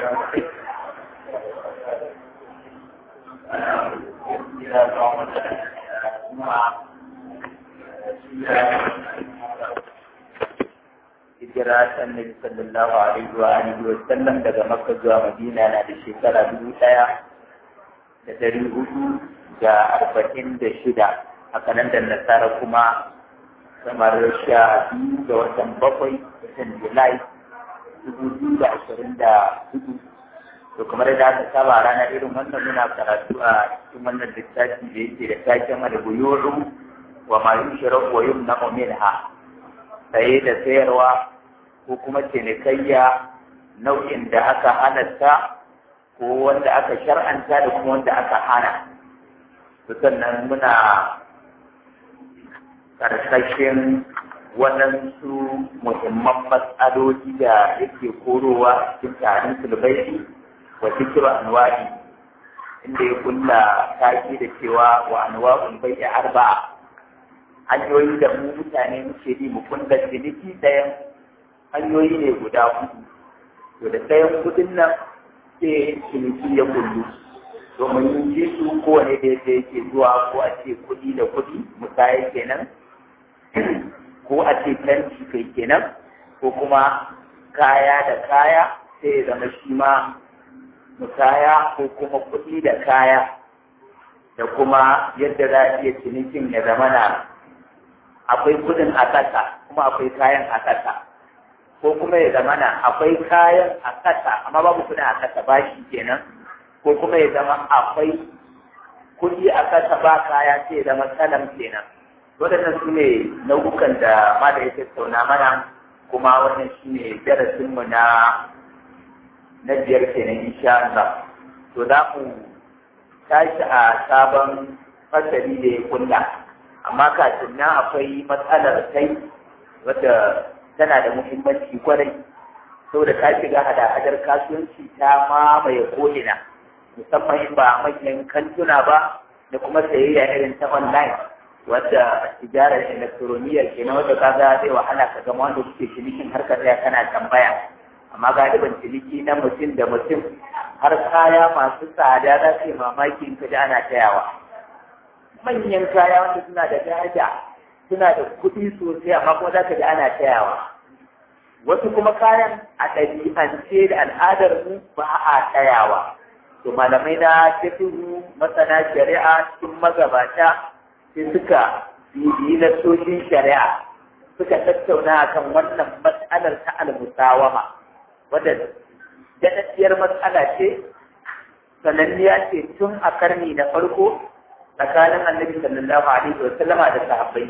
hijira ta annabi sallallahu alaihi wa alihi wa sallam daga makka zuwa madina na da shekara dubu ɗaya da dari hudu da arba'in da shida a kalandar nasara kuma kamar sha biyu ga watan bakwai watan julai dubu biyu da ashirin da hudu to kamar da aka saba rana irin wannan muna karatu a cikin wannan littafi da yake da taken al-buyuru wa ma yushraku wa yumna'u minha saye da sayarwa ko kuma cinikayya nau'in da aka halatta ko wanda aka shar'anta da kuma wanda aka hana to sannan muna karkashin waɗansu muhimman matsaloli da yake korowa cikin tarin sulbaiti wa cikin anwa'i inda ya kulla taki da cewa wa anwa'ul bai'i arba'a hanyoyi da mu mutane muke bi mu kunna ciniki ɗayan hanyoyi ne guda hudu to da ɗayan kudin nan sai ciniki ya kullu domin yin ji su kowane da yadda yake zuwa ko a ce kuɗi da kuɗi musaya kenan ko a ce canci kai kenan ko kuma kaya da kaya sai ya zama shi ma musaya ko kuma kuɗi da kaya da kuma yadda za a iya cinikin ya zama na akwai kudin a ƙasa kuma akwai kayan a ƙasa ko kuma ya zama na akwai kayan a ƙasa amma babu kudin a ƙasa ba shi kenan ko kuma ya zama akwai kudi a ƙasa ba kaya sai ya zama salam kenan waɗannan su ne nau'ukan da ma da ya tattauna mana kuma wannan shi ne darasinmu na na biyar kenan insha Allah to za mu tashi a sabon fasali da ya kulla amma kafin nan akwai matsalar kai wadda tana da muhimmanci kwarai saboda ta shiga hada-hadar kasuwanci ta mamaye ko'ina musamman in ba manyan kantuna ba da kuma sayayya irin ta online wadda tijarar elektroniyyar ke na wadda kaga zai wahala ka gama wanda kuke cinikin har ka tsaya kana tambaya amma galiban ciniki na mutum da mutum har kaya masu tsada za su yi mamaki in ka ji ana tayawa manyan kaya wanda suna da daraja suna da kuɗi sosai amma kuma za ka ji ana tayawa wasu kuma kayan a ɗabi'ance da al'adar mu ba a tayawa to malamai na fiqhu masana shari'a cikin magabata sai suka bibiyi nassoshin shari'a suka tattauna akan wannan matsalar ta al-musawama wadda daɗaɗɗiyar matsala ce sananniya ce tun a karni na farko tsakanin annabi sallallahu alaihi wa sallama da sahabbai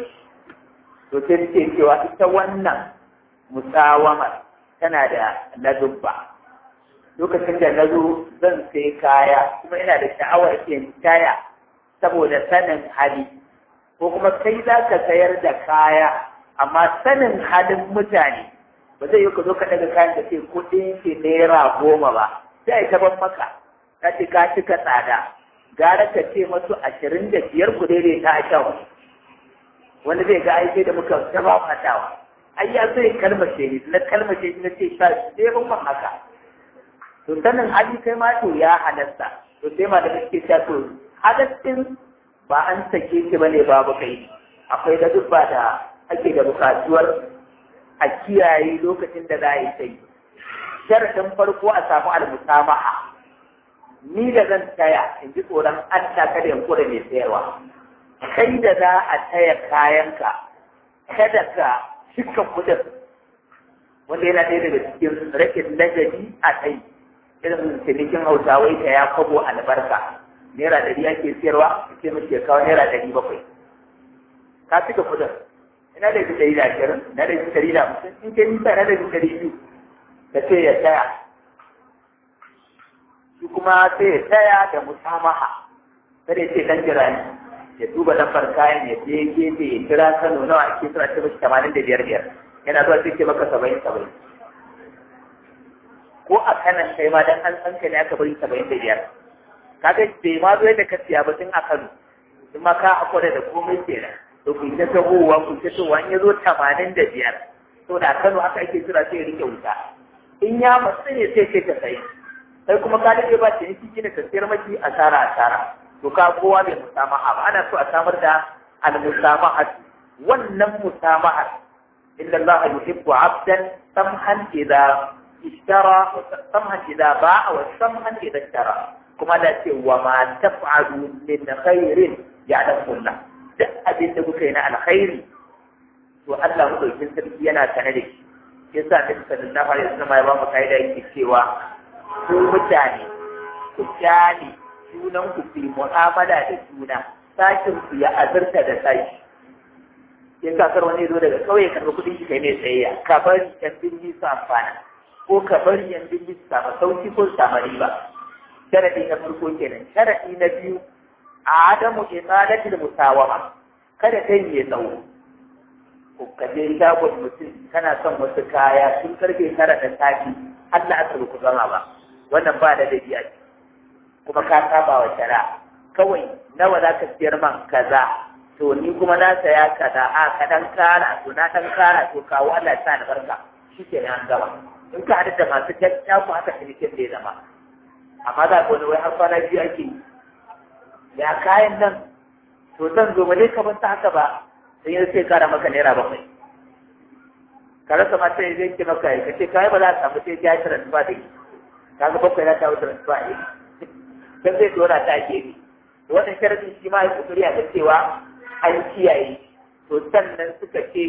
to sai ce cewa ita wannan musawama tana da ladubba lokacin da na zo zan sai kaya kuma ina da sha'awar in taya saboda sanin hali ko kuma kai za ka sayar da kaya amma sanin halin mutane ba zai yi ka zo ka daga kayan da ke kuɗin shi naira goma ba sai ta ban maka ka ce ka cika tsada gara ka ce masu ashirin da biyar ku daidai ta a sha wani zai ga aiki da muka ta ba matawa ai ya zai kalmashe ni na kalmashe ni na ce sha sai ban man haka to sanin hali kai ma to ya halatta to sai ma da kake cewa to halaccin ba an sake ki bane babu kai akwai da duk ba da ake da bukatuwar a kiyaye lokacin da za a yi sai sharadin farko a samu almusamaha ni da zan taya in ji tsoron Allah kada in kura mai sayarwa kai da za a taya kayanka kada ka cika kudin wanda yana ɗaya daga cikin rakin ladabi a kai irin cinikin hausawai ta ya kwabo albarka naira ɗari ake siyarwa ce mace kawo naira ɗari bakwai ka cika kudin ina da ita ɗari da ashirin na da ita ɗari da hamsin in ke nisa na da ita ɗari biyu da ce ya taya shi kuma sai ya taya da musamaha kada ya ce dan jira ne ya duba lambar kayan ya je gefe ya kira Kano nawa ake suna ce mashi tamanin da biyar biyar yana zuwa sai ce maka saba'in saba'in ko a kanan kai ma dan an san ka ne aka bari saba'in da biyar kaga bai ma zo yadda ka siya ba tun a Kano in ma ka akwada da komai kenan to ku ta tahowa ku ta tahowa in ya zo tamanin da biyar to da Kano haka ake kira sai ya rike wuta in ya matsu ne sai ce ta sayi sai kuma ka dade ba ce yake kina ka sayar maki asara asara to ka kowa bai musamaha ba ana so a samar da al musamaha wannan musamaha inna allaha yuhibbu 'abdan samhan idza ishtara samhan idza ba'a wa samhan idza ishtara kuma da ce wa ma taf'alu min khairin ya'lamu Allah duk abin da kuka yi na alkhairi to Allah madaukin sarki yana sane da shi yasa Nabi sallallahu alaihi wasallam ya ba mu kaida yake cewa ku mutane ku kyale junan ku fi mu'amala da juna sashin ku ya azurta da sashi in ka kar wani zo daga kauye karɓi kuɗin shi kai mai tsayayya ka bari yan birni su amfana ko ka bari yan birni su samu sauki ko su samu riba sharadi na farko kenan sharadi na biyu a adamu isalatil musawama kada kai ya tsawo ko ka je shagon mutum kana son wasu kaya sun karfe tara da safi Allah aka ku zama ba wannan ba da dabi'a ce kuma ka saba wa shari'a kawai nawa za ka siyar man kaza to ni kuma na saya kaza a ka dan kara to na dan kara to kawo Allah ya sa ni barka shikenan an gama in ka haɗu da masu kyakkyawar ku haka cinikin da ya zama amma za ka wani wai har kwana biyu ake yi ya kayan nan to zan zo ba dai ka ta haka ba sai yanzu sai kara maka naira bakwai ka rasa ma sai zai ki maka ka ce kai ba za ka samu sai ya transfer da ka ga bakwai na ta transfer ne dan zai dora ta ake bi to wannan sharadin shi ma ya kokari a ga cewa an kiyaye to sannan suka ce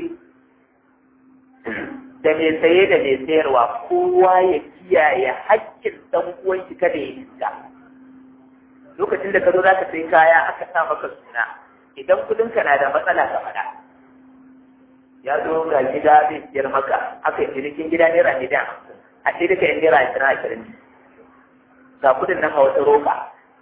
da mai saye da mai sayarwa kowa ya kiyaye haƙƙin ɗan uwan shi kada ya iska lokacin da ka zo za ka sai kaya aka sa maka suna idan kudinka na da matsala ka faɗa ya zo ga gida zai siyar maka aka yi cinikin gida naira miliyan hamsin a ce duka yin naira ashirin ashirin ga kudin nan a wata roba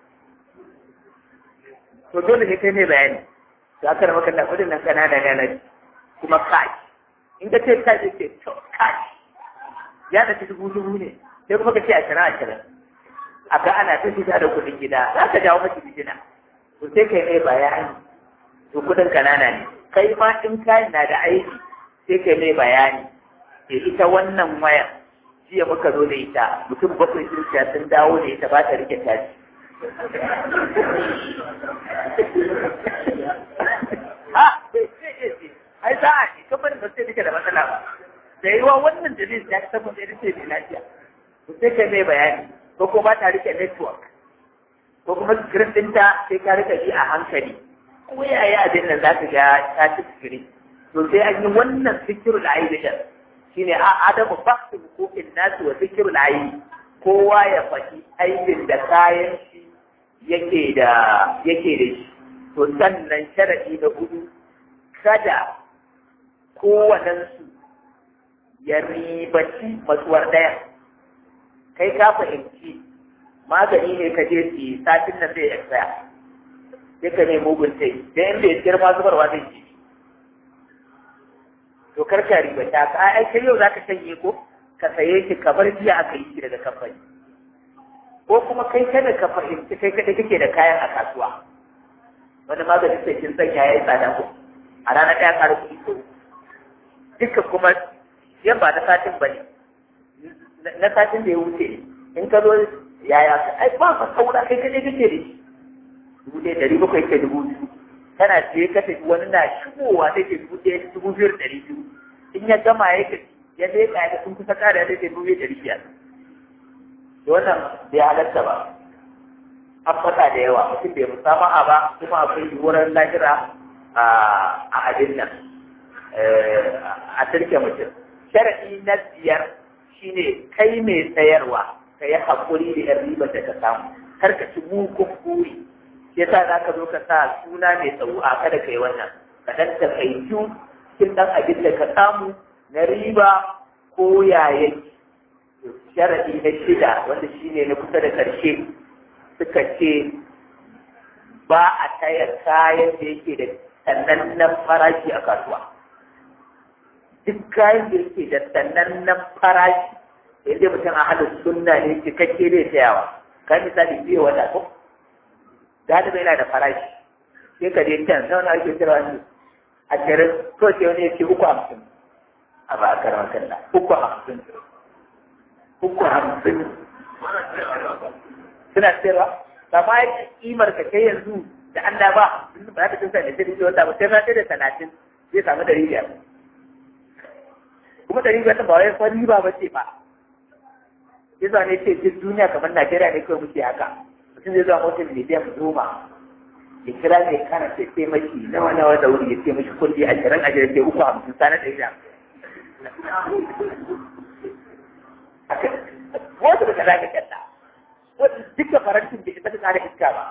to dole ne kai mai bayani za ka maka da kudin nan kanana ne na kuma cash in ka ce cash ce to cash ya da dubu dubu ne sai kuma ka ce ashirin ashirin a ga ana ta fita da kuɗin gida za ka jawo mace fitina to sai kai mai bayani to kuɗin kanana ne kai ma in kayan na da aiki sai kai mai bayani ke ita wannan waya jiya muka zo da ita mutum bakwai sun siya sun dawo da ita ba ta rike tashi ha ai sa'a ne kamar ba sai take da matsala ba da yiwa wannan dalilin ya tabbata ita ce mai lafiya to sai kai mai bayani ko kuma ba ta rike network ko kuma screen ɗinta sai ka rika ji a hankali ko yaya abin nan za ka ga ta ci screen to sai an yi wannan fikirul aibi din shine a adamu bakti hukukin nasu wa fikirul aibi kowa ya faɗi aibin da kayan shi yake da yake da shi to sannan sharadi na hudu kada kowanensu ya ribaci matsuwar ɗaya kai ka fahimci magani ne ka je su satin nan zai expire sai ka ne mugun sai da in bai girma zubarwa zai ci to kar ka riba ta ka ai kai yau zaka shanye ko ka saye shi ka bar jiya aka yi shi daga kamfani ko kuma kai kada ka fahimci kai kada kake da kayan a kasuwa wani magani sai kin sanya yayi tsada ko a ranar ɗaya ƙara kuɗi ko duka kuma yan ba na satin ba ne na satin da ya wuce in ka zo yaya ka ai ba fa saura kai kaje kake da shi dubu ɗaya ɗari bakwai ke dubu biyu kana je ka tafi wani na shigowa sai ke dubu ɗaya dubu biyu ɗari biyu in ya gama ya ka ya leƙa ya sun kusa ƙara sai ke dubu biyu ɗari biyar da wannan bai halatta ba an faɗa da yawa mutum bai musamaha ba kuma akwai yiwuwar lahira a abin nan a turke mutum sharaɗi na biyar shine kai mai sayarwa ka yi haƙuri da yan ribar da ka samu kar ka ci mugun buri shi yasa za ka zo ka sa suna mai tsawo a kada ka yi wannan ka dan ta kai cikin ɗan abin da ka samu na riba ko yayin sharaɗi na shida wanda shine na kusa da ƙarshe suka ce ba a taya kayan da yake da sanannen farashi a kasuwa duk kayan da yake da sanannen farashi inda mutum a halin sunna ne cikakke zai sayawa ka misali biyu wata ko da hada yana da farashi sai ka je can nawa na ake kira wani a kirin ko ce wani yake uku hamsin a ba a karamar kalla uku hamsin uku hamsin suna sayarwa ba ma kimar ka kai yanzu da Allah ba ba za ka tunsa da sai wata ba sai na sai da talatin zai samu dari biyar kuma dari biyar ba wai fa riba ba ce ba yasa ne ce duk duniya kamar Najeriya ne kawai muke haka mutum zai zuwa motar miliyan goma ya kira mai kana sai sai mashi nawa nawa da wuri ya ce mashi kundi ashirin ashirin sai uku hamsin sana ɗari da wasu da kaza ka kyalla wasu duka farantin bai isa ka kare iska ba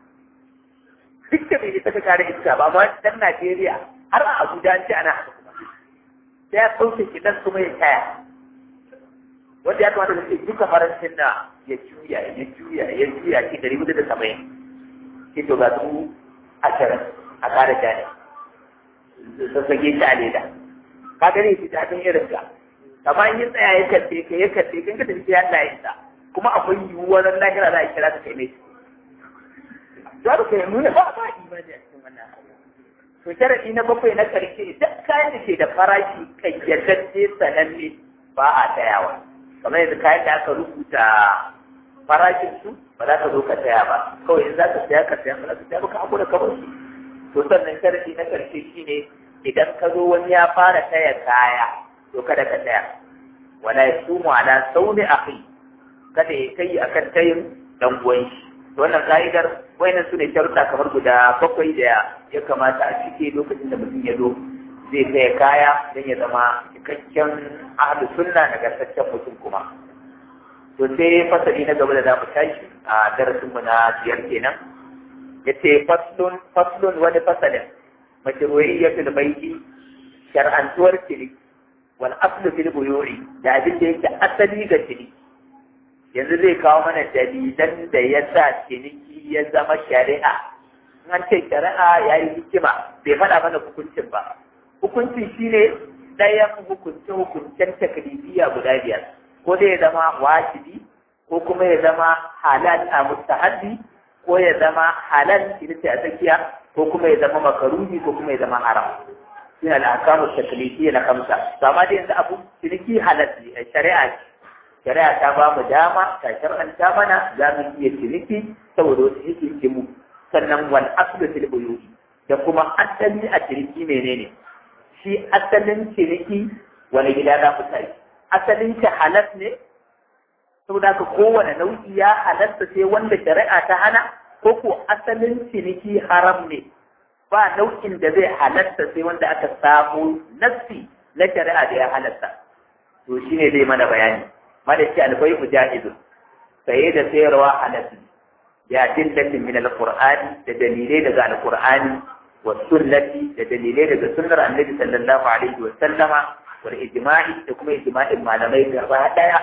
duka bai isa ka kare iska ba amma dan Najeriya har a Abuja an ce ana haka kuma sai ya sauke shi dan kuma ya kaya wanda ya kamata ka ce duka farantin na ya juya ya juya ya juya ki dari hudu da saba'in ki to ga su ashirin a kare jani sassage shi a leda ka gani shi daɗin irin ka amma in yi tsaya ya kalle ka ya kalle ka ka tafi ya Allah ya isa kuma akwai yiwuwar lahira za a kira ka kai ne za ka kai nuna ba ba imani a cikin wannan to sharadi na bakwai na karshe duk kayan da ke da farashi kayyadacce sananne ba a tayawa kamar yanzu kayan da aka rubuta farashin su ba za ka zo ka saya ba kawai in za ka saya ka saya ba za ka saya ba ka hakura ka bar su to sannan sharadi na karshe shine idan ka zo wani ya fara taya kaya to kada ka tsaya wala yasumu ala sauni akhi kada ya kai akan tayin dan uwan shi to wannan ka'idar wayannan su ne sharuɗa kamar guda bakwai da ya kamata a cike lokacin da mutum ya zo zai taya kaya don ya zama cikakken ahlu sunna nagartaccen mutum kuma to sai fasali na gaba da za mu tashi a darasin mu na biyar kenan yace faslun faslun wani fasalin mashru'iyyatul baiti shar'antuwar ciniki wal aslu fil buyu'i da abin da yake asali ga ciniki yanzu zai kawo mana dalilan da ya sa ciniki ya zama shari'a an ce shari'a ya yi hikima bai faɗa mana hukuncin ba hukuncin shine ɗayan hukunce hukuncen taklifiya guda biyar ko dai ya zama wajibi ko kuma ya zama halal a mustahabbi ko ya zama halal ita ce a tsakiya ko kuma ya zama makaruhi ko kuma ya zama haram shine al'akamu taklifiya na kamsa to amma dai yanzu abu ciniki halal ne shari'a ce shari'a ta ba mu dama ta shar'anta mana za mu iya ciniki saboda wasu hikimu sannan wal aslu fil buyuti da kuma asali a ciniki menene shi asalin ciniki wani gida za mu tashi asalin shi halal ne saboda ka kowane nau'i ya halatta sai wanda shari'a ta hana ko ko asalin ciniki haram ne ba nau'in da zai halatta sai wanda aka samu nassi na shari'a da ya halatta to shine zai mana bayani mada ce albai mujahidun saye da sayarwa halatta ya dillatin min alqur'ani da dalilai daga alqur'ani wa sunnati da dalilai daga sunnar annabi sallallahu alaihi wa sallama wal ijma'i da kuma ijma'in malamai gaba daya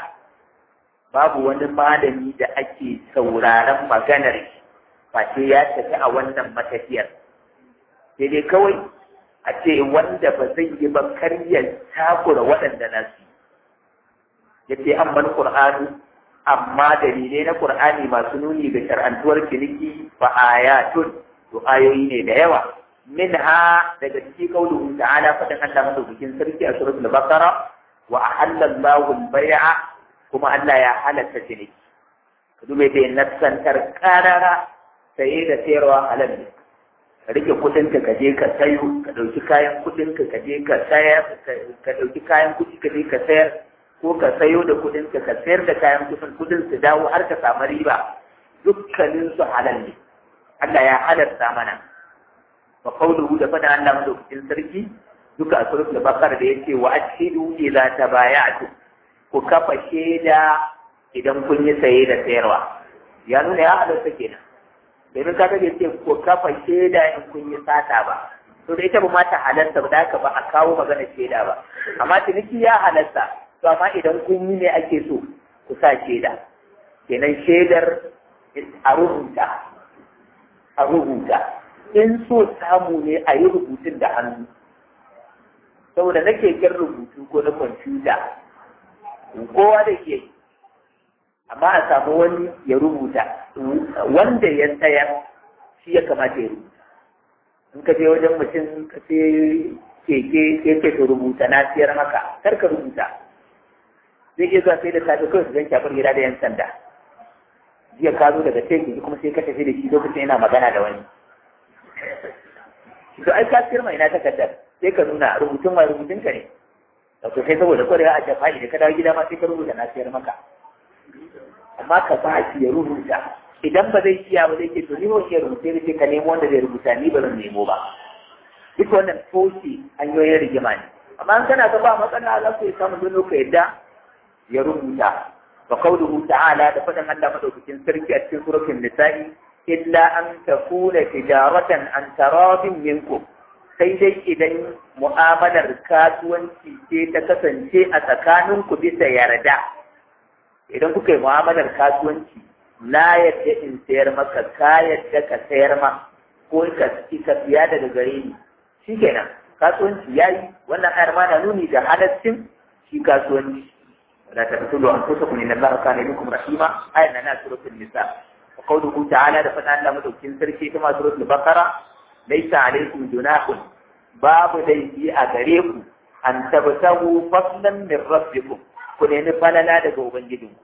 babu wani malami da ake sauraron maganar face ya tafi a wannan matafiyar sai dai kawai a ce wanda ba zai yi ba karyar takura waɗanda na su yace amman qur'anu amma dalilai na qur'ani masu nuni ga shar'antuwar ciniki fa ayatun to ayoyi ne da yawa minha daga cikin kauluhu ta'ala fadan Allah madaukakin sarki a suratul baqara wa ahalla Allahu al-bay'a kuma Allah ya halatta ciniki ka dube da nassantar karara saye da sayarwa halal ne ka rike kudin ka je ka sayo ka dauki kayan kudin ka je ka sayar ka dauki kayan kudi ka je ka sayar ko ka sayo da kudin ka ka sayar da kayan kudin kudin su dawo har ka samu riba dukkanin su halal ne Allah ya halarta mana wa qawluhu da fada Allah madaukakin sarki duka a suratul baqara da yace wa ashhidu idza tabaya'tu ku kafa shaida idan kun yi saye da sayarwa ya nuna ya halarta kenan domin ka ga ce ku kafa shaida in kun yi sata ba to da ita ba ma ta halarta ba da haka ba a kawo magana shaida ba amma ciniki ya halarta to amma idan kun yi ne ake so ku sa shaida kenan shaidar a rubuta a rubuta in so samu ne a yi rubutun da hannu saboda na keken rubutu ko na kwamfuta kowa da ke amma a samu wani ya rubuta wanda ya tsaya shi ya kamata ya rubuta in ka je wajen mutum ka sai keke sai ce ka rubuta na siyar maka kar ka rubuta zai iya zuwa sai da safe kawai su zan shafar gida da yan sanda jiya ka zo daga teku kuma sai ka tafi da shi lokacin yana magana da wani to ai ka firma ina takardar sai ka nuna rubutun wa rubutun ka ne wato sai saboda kwarewa a jafa'i da ka dawo gida ma sai ka rubuta na sayar maka amma ka ba shi ya rubuta idan ba zai iya ba zai ke to ni ba iya rubuta ne sai ka nemo wanda zai rubuta ni ba zan nemo ba duk wannan toshe hanyoyin rigima ne amma an kana ga ba matsala za ku yi samun dono ka yadda ya rubuta wa qawluhu ta'ala da faɗin Allah madaukakin sarki a cikin suratul nisa'i illa an takuna tijaratan an taradin minkum sai dai idan mu'amalar kasuwanci ce ta kasance a tsakaninku bisa yarda idan kuka yi mu'amalar kasuwanci na yadda in sayar maka ka yadda ka sayar ma ko ka ka siya daga gare ni shikenan kasuwanci yayi wannan ayar ma na nuni da halaccin shi kasuwanci wala taqtulu anfusakum inna allaha kana bikum rahima ayar na suratul nisa wa qawluhu ta'ala da fada Allah madaukin sarki kuma suratul baqara laysa alaykum junahun babu laifi a gare ku an tabtahu fadlan min rabbikum ku nemi falala daga ubangijinku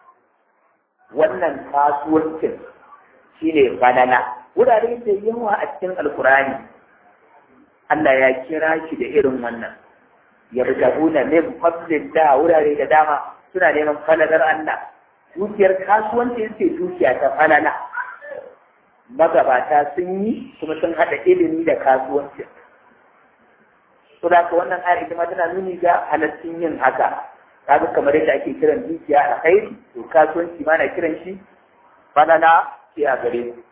wannan kasuwancin shine falala wurare da yawa a cikin alkurani Allah ya kira shi da irin wannan ya bugabuna min fadlin da wurare da dama suna neman falalar Allah dukiyar kasuwanci ce dukiya ta falala magabata sun yi kuma sun haɗa ilimi da kasuwanci to da wannan ayar ita ma tana nuni ga halaccin yin haka kaga kamar yadda ake kiran dukiya a khairi to kasuwanci ma na kiran shi falala ce a gare ku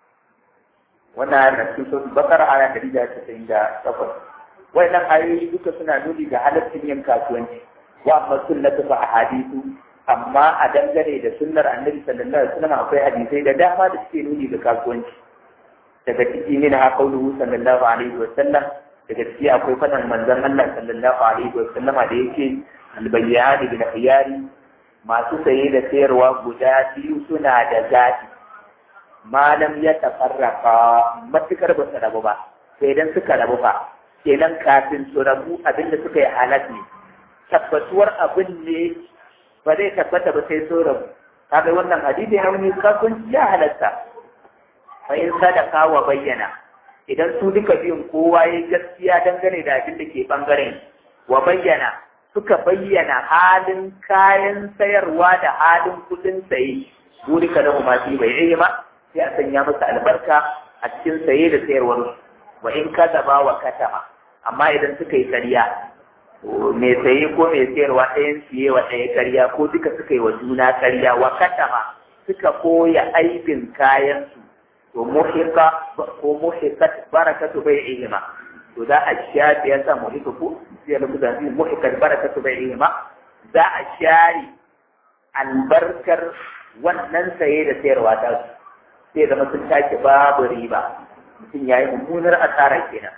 wannan ayar na cikin suratul bakara aya ɗari da casa'in da takwas wannan ayoyi duka suna nuni ga halaccin yin kasuwanci wa amma sunnatu fa ahadithu amma a dangane da sunnar annabi sallallahu alaihi wasallam akwai hadisai da dama da suke nuni ga kasuwanci daga ciki ne na qauluhu sallallahu alaihi wasallam daga ciki akwai fadan manzon Allah sallallahu alaihi wasallama da yake albayyani bil khiyari masu saye da sayarwa guda biyu suna da zaɓi malam ya tafarraka matukar ba su rabu ba sai idan suka rabu ba kenan kafin su rabu abinda suka yi halat ne tabbatuwar abin ne ba zai tabbata ba sai su rabu kaga wannan hadisi ya wani kasuwanci ya halatta fa in sadaka wa bayyana idan su duka biyun kowa ya gaskiya dangane da abin da ke bangaren wa bayyana suka bayyana halin kayan sayarwa da halin kudin saye buri ka lahu ma fi bai ma sai a sanya masa albarka a cikin saye da sayarwar wa in kadaba wa katama amma idan suka yi karya mai saye ko mai sayarwa ɗayan siye wa ɗaya karya ko duka suka yi wa juna karya wa katama suka koya aibin kayansu to muhika ko muhikat barakatu bai ilima to za a shafe ya sa muhika ko sai da kuka ji muhikat barakatu bai ilima za a share albarkar wannan saye da sayarwa ta su sai zama sun tashi babu riba mutum ya yi mummunar asara kenan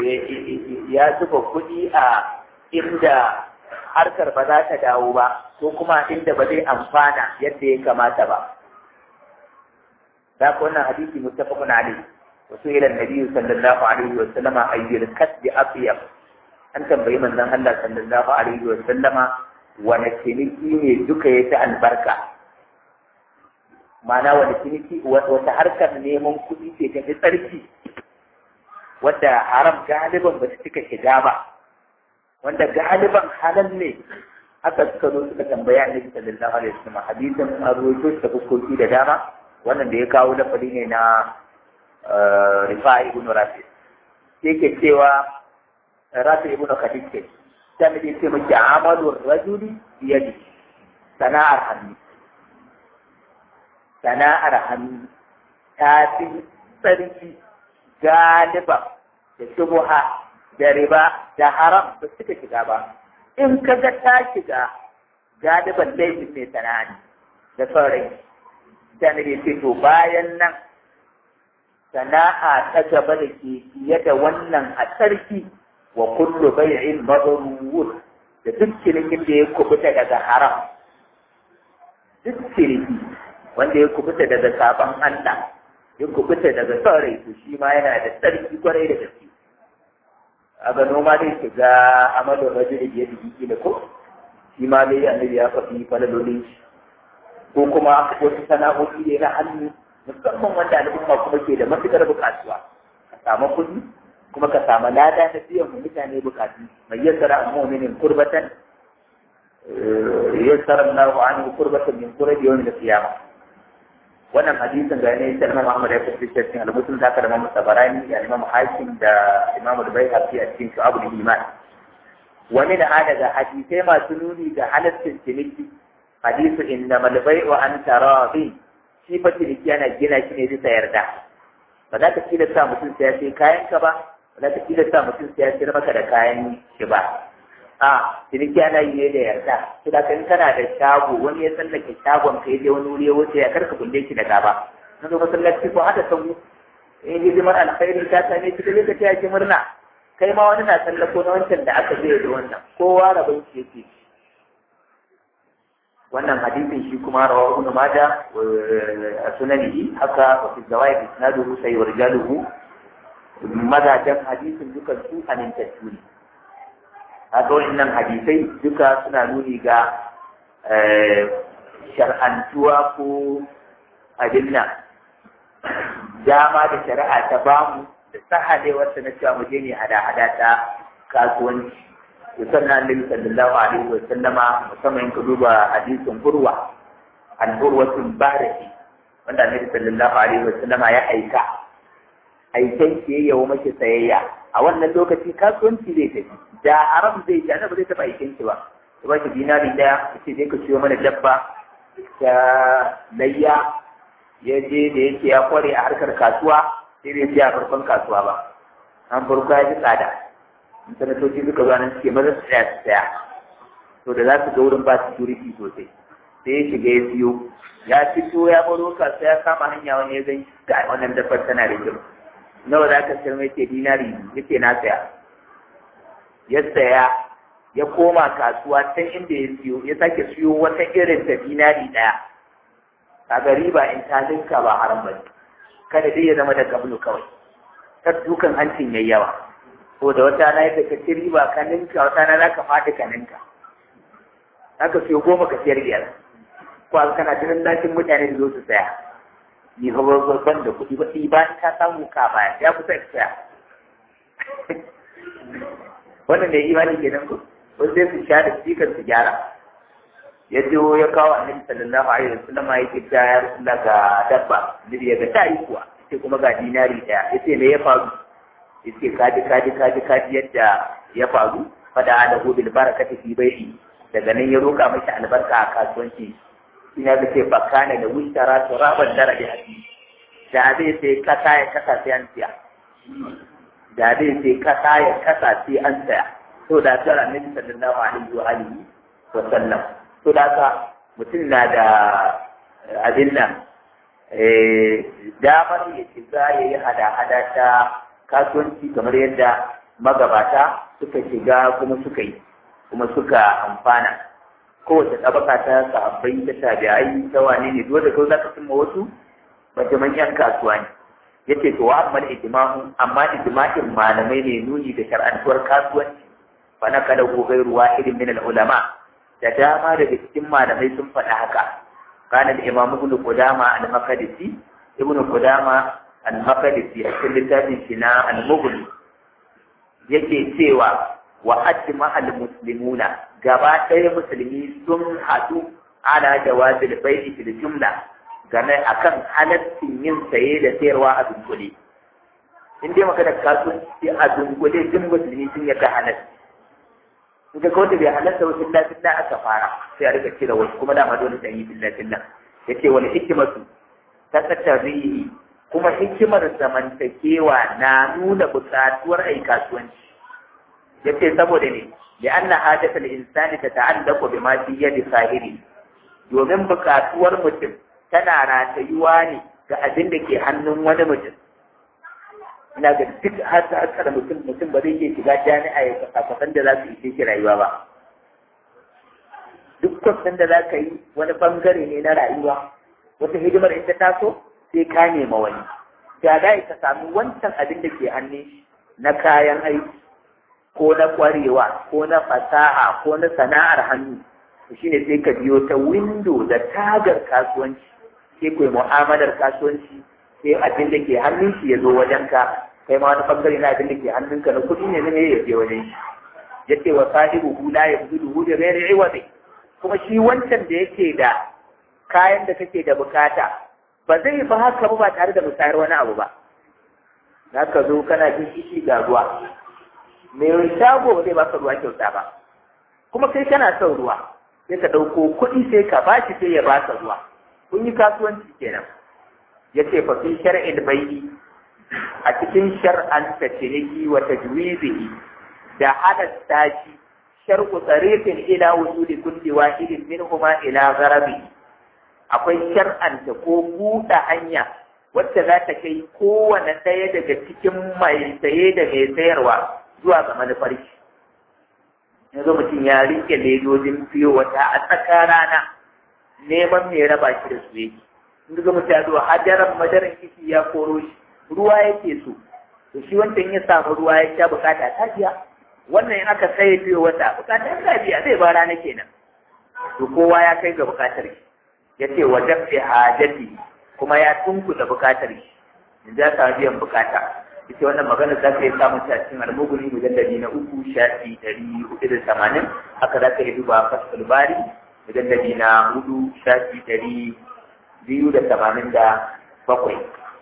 ya zuba kuɗi a inda harkar ba za ta dawo ba ko kuma inda ba zai amfana yadda ya kamata ba ذاك wannan hadisi muttafaqun alayhi wa su'ila an-nabi sallallahu alaihi wa sallama ayyul kasbi atyab an tambayi manzon Allah sallallahu alaihi wa sallama wani ciniki ne duka yafi albarka ma'ana wani ciniki wata harkar neman kuɗi ce ta fi tsarki wadda haram galiban ba su cika shiga ba wanda galiban halal ne haka suka zo suka tambaya annabi sallallahu alaihi wa sallam hadisin an rawaito da fuskoki da dama wannan da ya kawo lafari ne na rifa'i ibn rafi yake cewa rafi ibn khadij ke sai da yake miki amalu rajuli biyadi sana'ar hannu sana'ar hannu ta fi tsarki galiba da shubuha da riba da haram ba suka shiga ba in ka ga ta shiga galiban laifin mai sana'a ne da sauran sai ya ce to bayan nan sana'a ta gaba da ke fiye da wannan a tsarki wa kullu bai'in mabrur da duk cinikin da ya kubuta daga haram duk ciniki wanda ya kubuta daga sabon Allah ya kubuta daga saurayi to shi ma yana da tsarki kwarai da gaske a ga noma dai shiga amalin rajuli da yadda da ko shi ma dai annabi ya faɗi falalolin shi ko kuma wasu sana'o'i ne na hannu musamman wanda al'umma kuma ke da matuƙar buƙatuwa ka samu kuɗi kuma ka samu lada na biyan mu mutane buƙatu mai yassara mu'minin kurbatan yassara Allahu anhu kurbatan min qurbi yawmin al-qiyamah wannan hadisin ga ne sai Imam Ahmad ya fice cikin al-Muslim da ka da Imam Tabarani da Imam Hakim da Imam Al-Baihaqi a cikin Shu'abul Iman wani da daga hadisai masu nuni ga halaccin ciniki hadisu innamal bai'u an taradin shi fa ciniki yana gina shi ne bisa yarda ba za ka tilasta mutum sai ya sai kayan ka ba ba za ka tilasta mutum sai ya sayar maka da kayan shi ba a ciniki ana yi ne da yarda to da kan kana da shago wani ya tsallake shagon ka je wani wuri ya wuce ya karka kulle shi da gaba na zo masallaci ko haka sau in hidimar alkhairi ta same shi da lokaci ya ji murna kai ma wani na tsallako na wancan da aka zai da wannan kowa rabon shi yake wannan hadisin shi kuma rawa ibn majah a sunanihi haka wa fi zawaid isnaduhu sai wa rijaluhu mazajan hadisin dukan su amintattu ne haka wannan hadisai duka suna nuni ga shar'antuwa ko abin nan dama da shari'a ta bamu da sahalewarsa na cewa mu je ne hada-hada ta kasuwanci sannan annabi sallallahu alaihi wa sallama musamman ka duba hadisin urwa an urwatul baraki wanda annabi sallallahu alaihi wa sallama ya aika aiken ke yawo mace sayayya a wannan lokaci kasuwanci zai tafi da haram zai ji annabi zai taba aiken ki ba ya ba shi dinari daya yace je ka siyo mana dabba ta layya ya je da yake ya kware a harkar kasuwa sai bai siya farkon kasuwa ba an farko ya ji tsada sanatoci suka zo nan suke maza su tsaya su tsaya to da za su ga wurin ba security sosai sai ya shiga ya siyo ya fito ya baro kasuwa ya kama hanya wani ya gani ga wannan dabbar tana da kyau nawa za ka sayar mai ce dinari yake na saya ya saya ya koma kasuwa can inda ya siyo ya sake siyo wata irin ta dinari ɗaya kaga riba in ta linka ba haram ba kada dai ya zama da gablu kawai ta dukan hancin yayi yawa ko da wata na yadda ka ci riba ka ninka wata na za ka faɗi ka ninka za ka siyo goma ka siyar biyar ko a kana tunan dakin mutane da zo su saya ni fa ban da kuɗi ba ba ka samu ka baya ya kusa ka saya wannan da imani kenan ko wasu sai su sha da sikar su gyara ya je ya kawo annabi sallallahu alaihi wasallam ya ce ta ya rasulullah ga dabba nabi ya ga ta yi kuwa sai kuma ga dinari daya yace me ya faru yace kaji kaji kaji kaji yadda ya faru fada ala hu bil barakati fi bai'i daga nan ya roka masa albarka a kasuwanci ina ga ce bakana da wishtara turaban darabi hadi da zai sai kasa ya kasa sai an siya da zai sai kasa ya kasa sai an saya to da tsara annabi sallallahu alaihi wa alihi wa sallam to da ka mutum na da abin nan damar ya shiga ya yi hada-hada ta kasuwanci kamar yadda magabata suka shiga kuma suka yi kuma suka amfana kowace tabaka ta sahabbai ta tabi'ai ta wane ne dole kawai zaka cimma wasu bajaman yan kasuwa ne yace to wa amma ijma'u amma ijma'in malamai ne nuni da shar'antuwar kasuwanci fa na kada ko gairu wahidin min al-ulama da dama daga cikin malamai sun faɗa haka kana da imamu ibn qudama al-maqdisi ibn qudama al-maqdisi a cikin littafin shi na al-mughni yake cewa wa ajma al-muslimuna gaba ɗaya musulmi sun haɗu ala jawazil bai'i fil jumla game akan halaccin yin saye da sayarwa a dunkule in dai maka da kasuwanci a dunkule duk musulmi sun yarda halacci in ka kawai bai halatta wa illa billah aka fara sai a rika cire wasu kuma dama dole dan yi billah billah yace wani hikimatu ta tattarihi kuma hikimar zamantakewa na nuna buƙatuwar ai kasuwanci yace saboda ne لأن حاجة الإنسان تتعلق بما في يد صاحبه domin buƙatuwar mutum tana ratayuwa ne ga abin da ke hannun wani mutum ina ga duk har da haka da mutum mutum ba zai iya shiga jami'a ya kwasan da za su ishe shi rayuwa ba duk kwasan da za ka yi wani bangare ne na rayuwa wata hidimar in ta taso sai ka nema wani da da ka sami wancan abin da ke hannun na kayan aiki ko na ƙwarewa ko na fasaha ko na sana'ar hannu to shine sai ka biyo ta window da tagar kasuwanci sai ku yi mu'amalar kasuwanci sai abin da ke hannun shi ya zo wajen ka kai ma wani bangare na abin da ke hannunka na kuɗi ne ne ya je wajen shi ya ce wa sahibu hula ya fi duhu da rere iwazi kuma shi wancan da yake da kayan da kake da bukata ba zai ba haka ba tare da musayar wani abu ba za ka zo kana jin kishi ga ruwa mai shago ba zai baka ruwa kyauta ba kuma kai kana son ruwa sai ka ɗauko kuɗi sai ka ba shi sai ya baka ruwa kun yi kasuwanci kenan ya ce fa fi shar'il bai'i a cikin shar'anta ciniki wa tajwizihi da halatta shi shar'u tsarifin ila wusuli kulli wahidin minhuma ila gharabi akwai shar'anta ko buɗe hanya wacce za ta kai kowane ɗaya daga cikin mai saye da mai sayarwa zuwa ga manufar shi yanzu mutum ya rike ledojin fiyo wata a tsakar rana neman mai raba shi da su yake in ga mutum ya zo hadaran madaran kishi ya koro shi ruwa yake so to shi wancan ya samu ruwa ya sha bukata ta biya wannan in aka sai fiyo wata bukata ta biya zai ba rana kenan to kowa ya kai ga bukatar shi ya ce wa dafi hajati kuma ya tunkuɗa bukatar shi in za ka biyan bukata ita wannan magana za ka yi samun ta cikin almuguni mujallali na uku shafi ɗari hudu da tamanin haka za ka yi duba fasul bari mujallali na hudu shafi ɗari biyu da tamanin da bakwai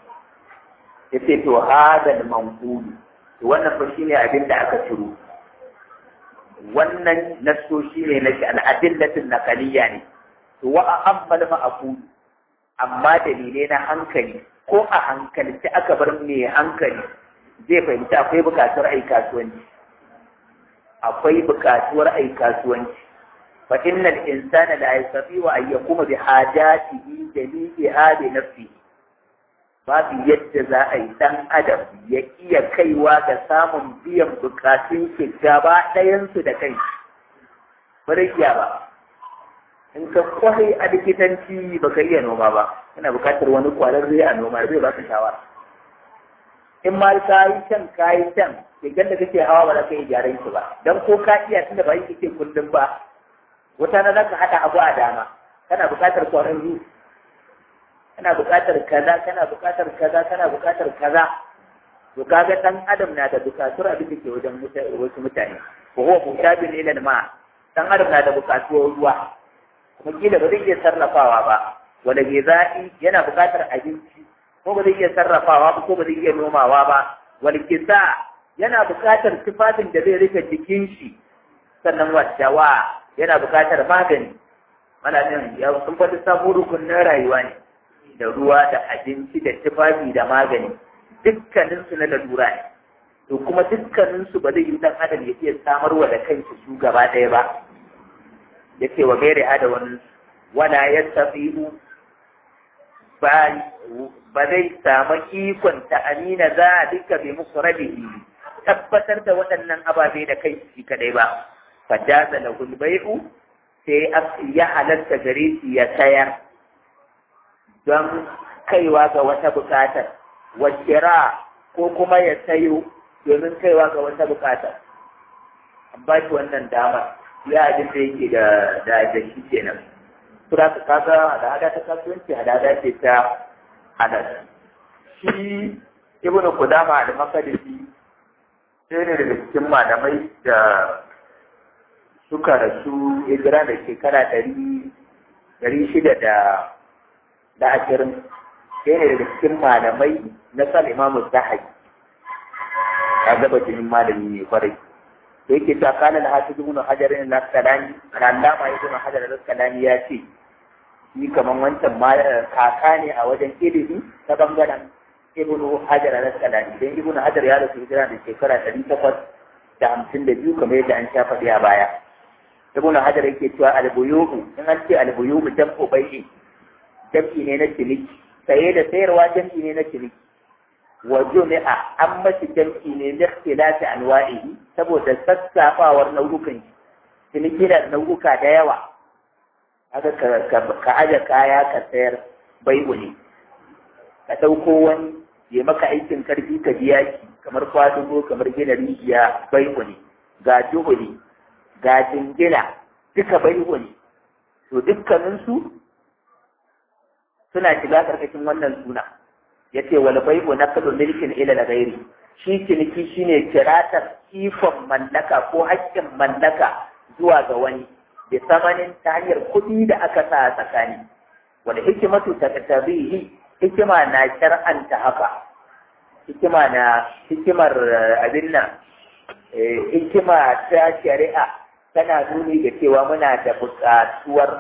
ya ce to hadal manqulu to wannan fa shine abin da aka ciro wannan nasoshi ne na al'adillatin naqaliyya ne to wa ammal ma'qul amma dalilai na hankali ko a hankalci aka bar mai hankali zai fahimci akwai bukatuwar ai kasuwanci akwai bukatuwar ai kasuwanci fa innal insana la yastati wa an yakuma bi hajatihi jami'iha bi nafsihi babu yadda za a yi dan adam ya iya kaiwa ga samun biyan bukatun shi gaba ɗayansu da kai ba ba in ka kwarai a likitanci ba ka iya noma ba kana bukatar wani kwararre a noma zai baka shawara in ma ka yi can ka yi can keken da kake hawa ba za ka yi gyaran shi ba dan ko ka iya tunda ba yi kake kullum ba wata na za ka haɗa abu a dama kana bukatar kwararre kana bukatar kaza kana bukatar kaza kana bukatar kaza to kaga dan adam na da bukatuwar abin da ke wajen wasu mutane ko huwa mutabin ila ma dan adam na da bukatuwar ruwa kuma kila ba zai iya sarrafawa ba wanda ke za'i yana buƙatar abinci ko ba zai iya sarrafawa ba ko ba zai iya nomawa ba wani kisa yana buƙatar tufafin da zai rufe jikin shi sannan wadawa yana buƙatar magani mana nan ya sun faɗi samun rukunin rayuwa ne da ruwa da abinci da tufafi da magani dukkaninsu na lalura ne to kuma dukkaninsu ba zai yi dan adam ya iya samarwa da kanshi su gaba ɗaya ba yace wa gairi hada wani wala ya tafi'u ba zai samu ikon ta amina za a duka bi musu rabihi tabbatar da waɗannan ababe da kai shi kadai ba fajaza da hulbai'u sai ya halatta gare shi ya sayar don kaiwa ga wata buƙatar wakira ko kuma ya sayo domin kaiwa ga wata buƙatar an ba shi wannan damar ya abin da yake da da da shi kenan sura ka kaga hada hada ta kasuwanci hada hada ce ta hada shi ibn qudama da makadisi sai ne daga cikin malamai da suka rasu hijira da shekara ɗari ɗari shida da da ashirin sai ne daga cikin malamai na sal imamu zahabi ka gaba jinin malami ne kwarai da yake ta kana da hafiz ibn hajar ne na kalani allama ibn hajar da kalani ya ce shi kaman wancan ma kaka ne a wajen ilimi ta bangaren ibn hajar da kalani dan ibn hajar ya rasu hijira da shekara ɗari takwas da hamsin da biyu kamar yadda an sha faɗi a baya ibn hajar yake cewa albuyuhu in an ce albuyuhu jam'u bai'i jam'i ne na ciniki saye da sayarwa jam'i ne na ciniki wa jumi'a an mashi jam'i ne da ikhtilafi anwa'ihi saboda sassafawar nau'ukan shi ciniki da nau'uka da yawa haka ka aje kaya ka sayar bai'u ne ka ɗauko wani ya maka aikin karfi ka biya shi kamar kwadugo kamar gina rijiya bai'u ne ga juhuli ga jingina duka bai'u ne to dukkaninsu suna shiga karkashin wannan suna ya ce wal bai'u naqlu milkin ila al-ghairi shi ciniki shine kiratar ikon mallaka ko haƙƙin mallaka zuwa ga wani da samanin ta hanyar kuɗi da aka sa a tsakani wal hikimatu taqtabihi hikima na shar'anta haka hikima na hikimar abin nan hikima ta shari'a tana nuni da cewa muna da buƙatuwar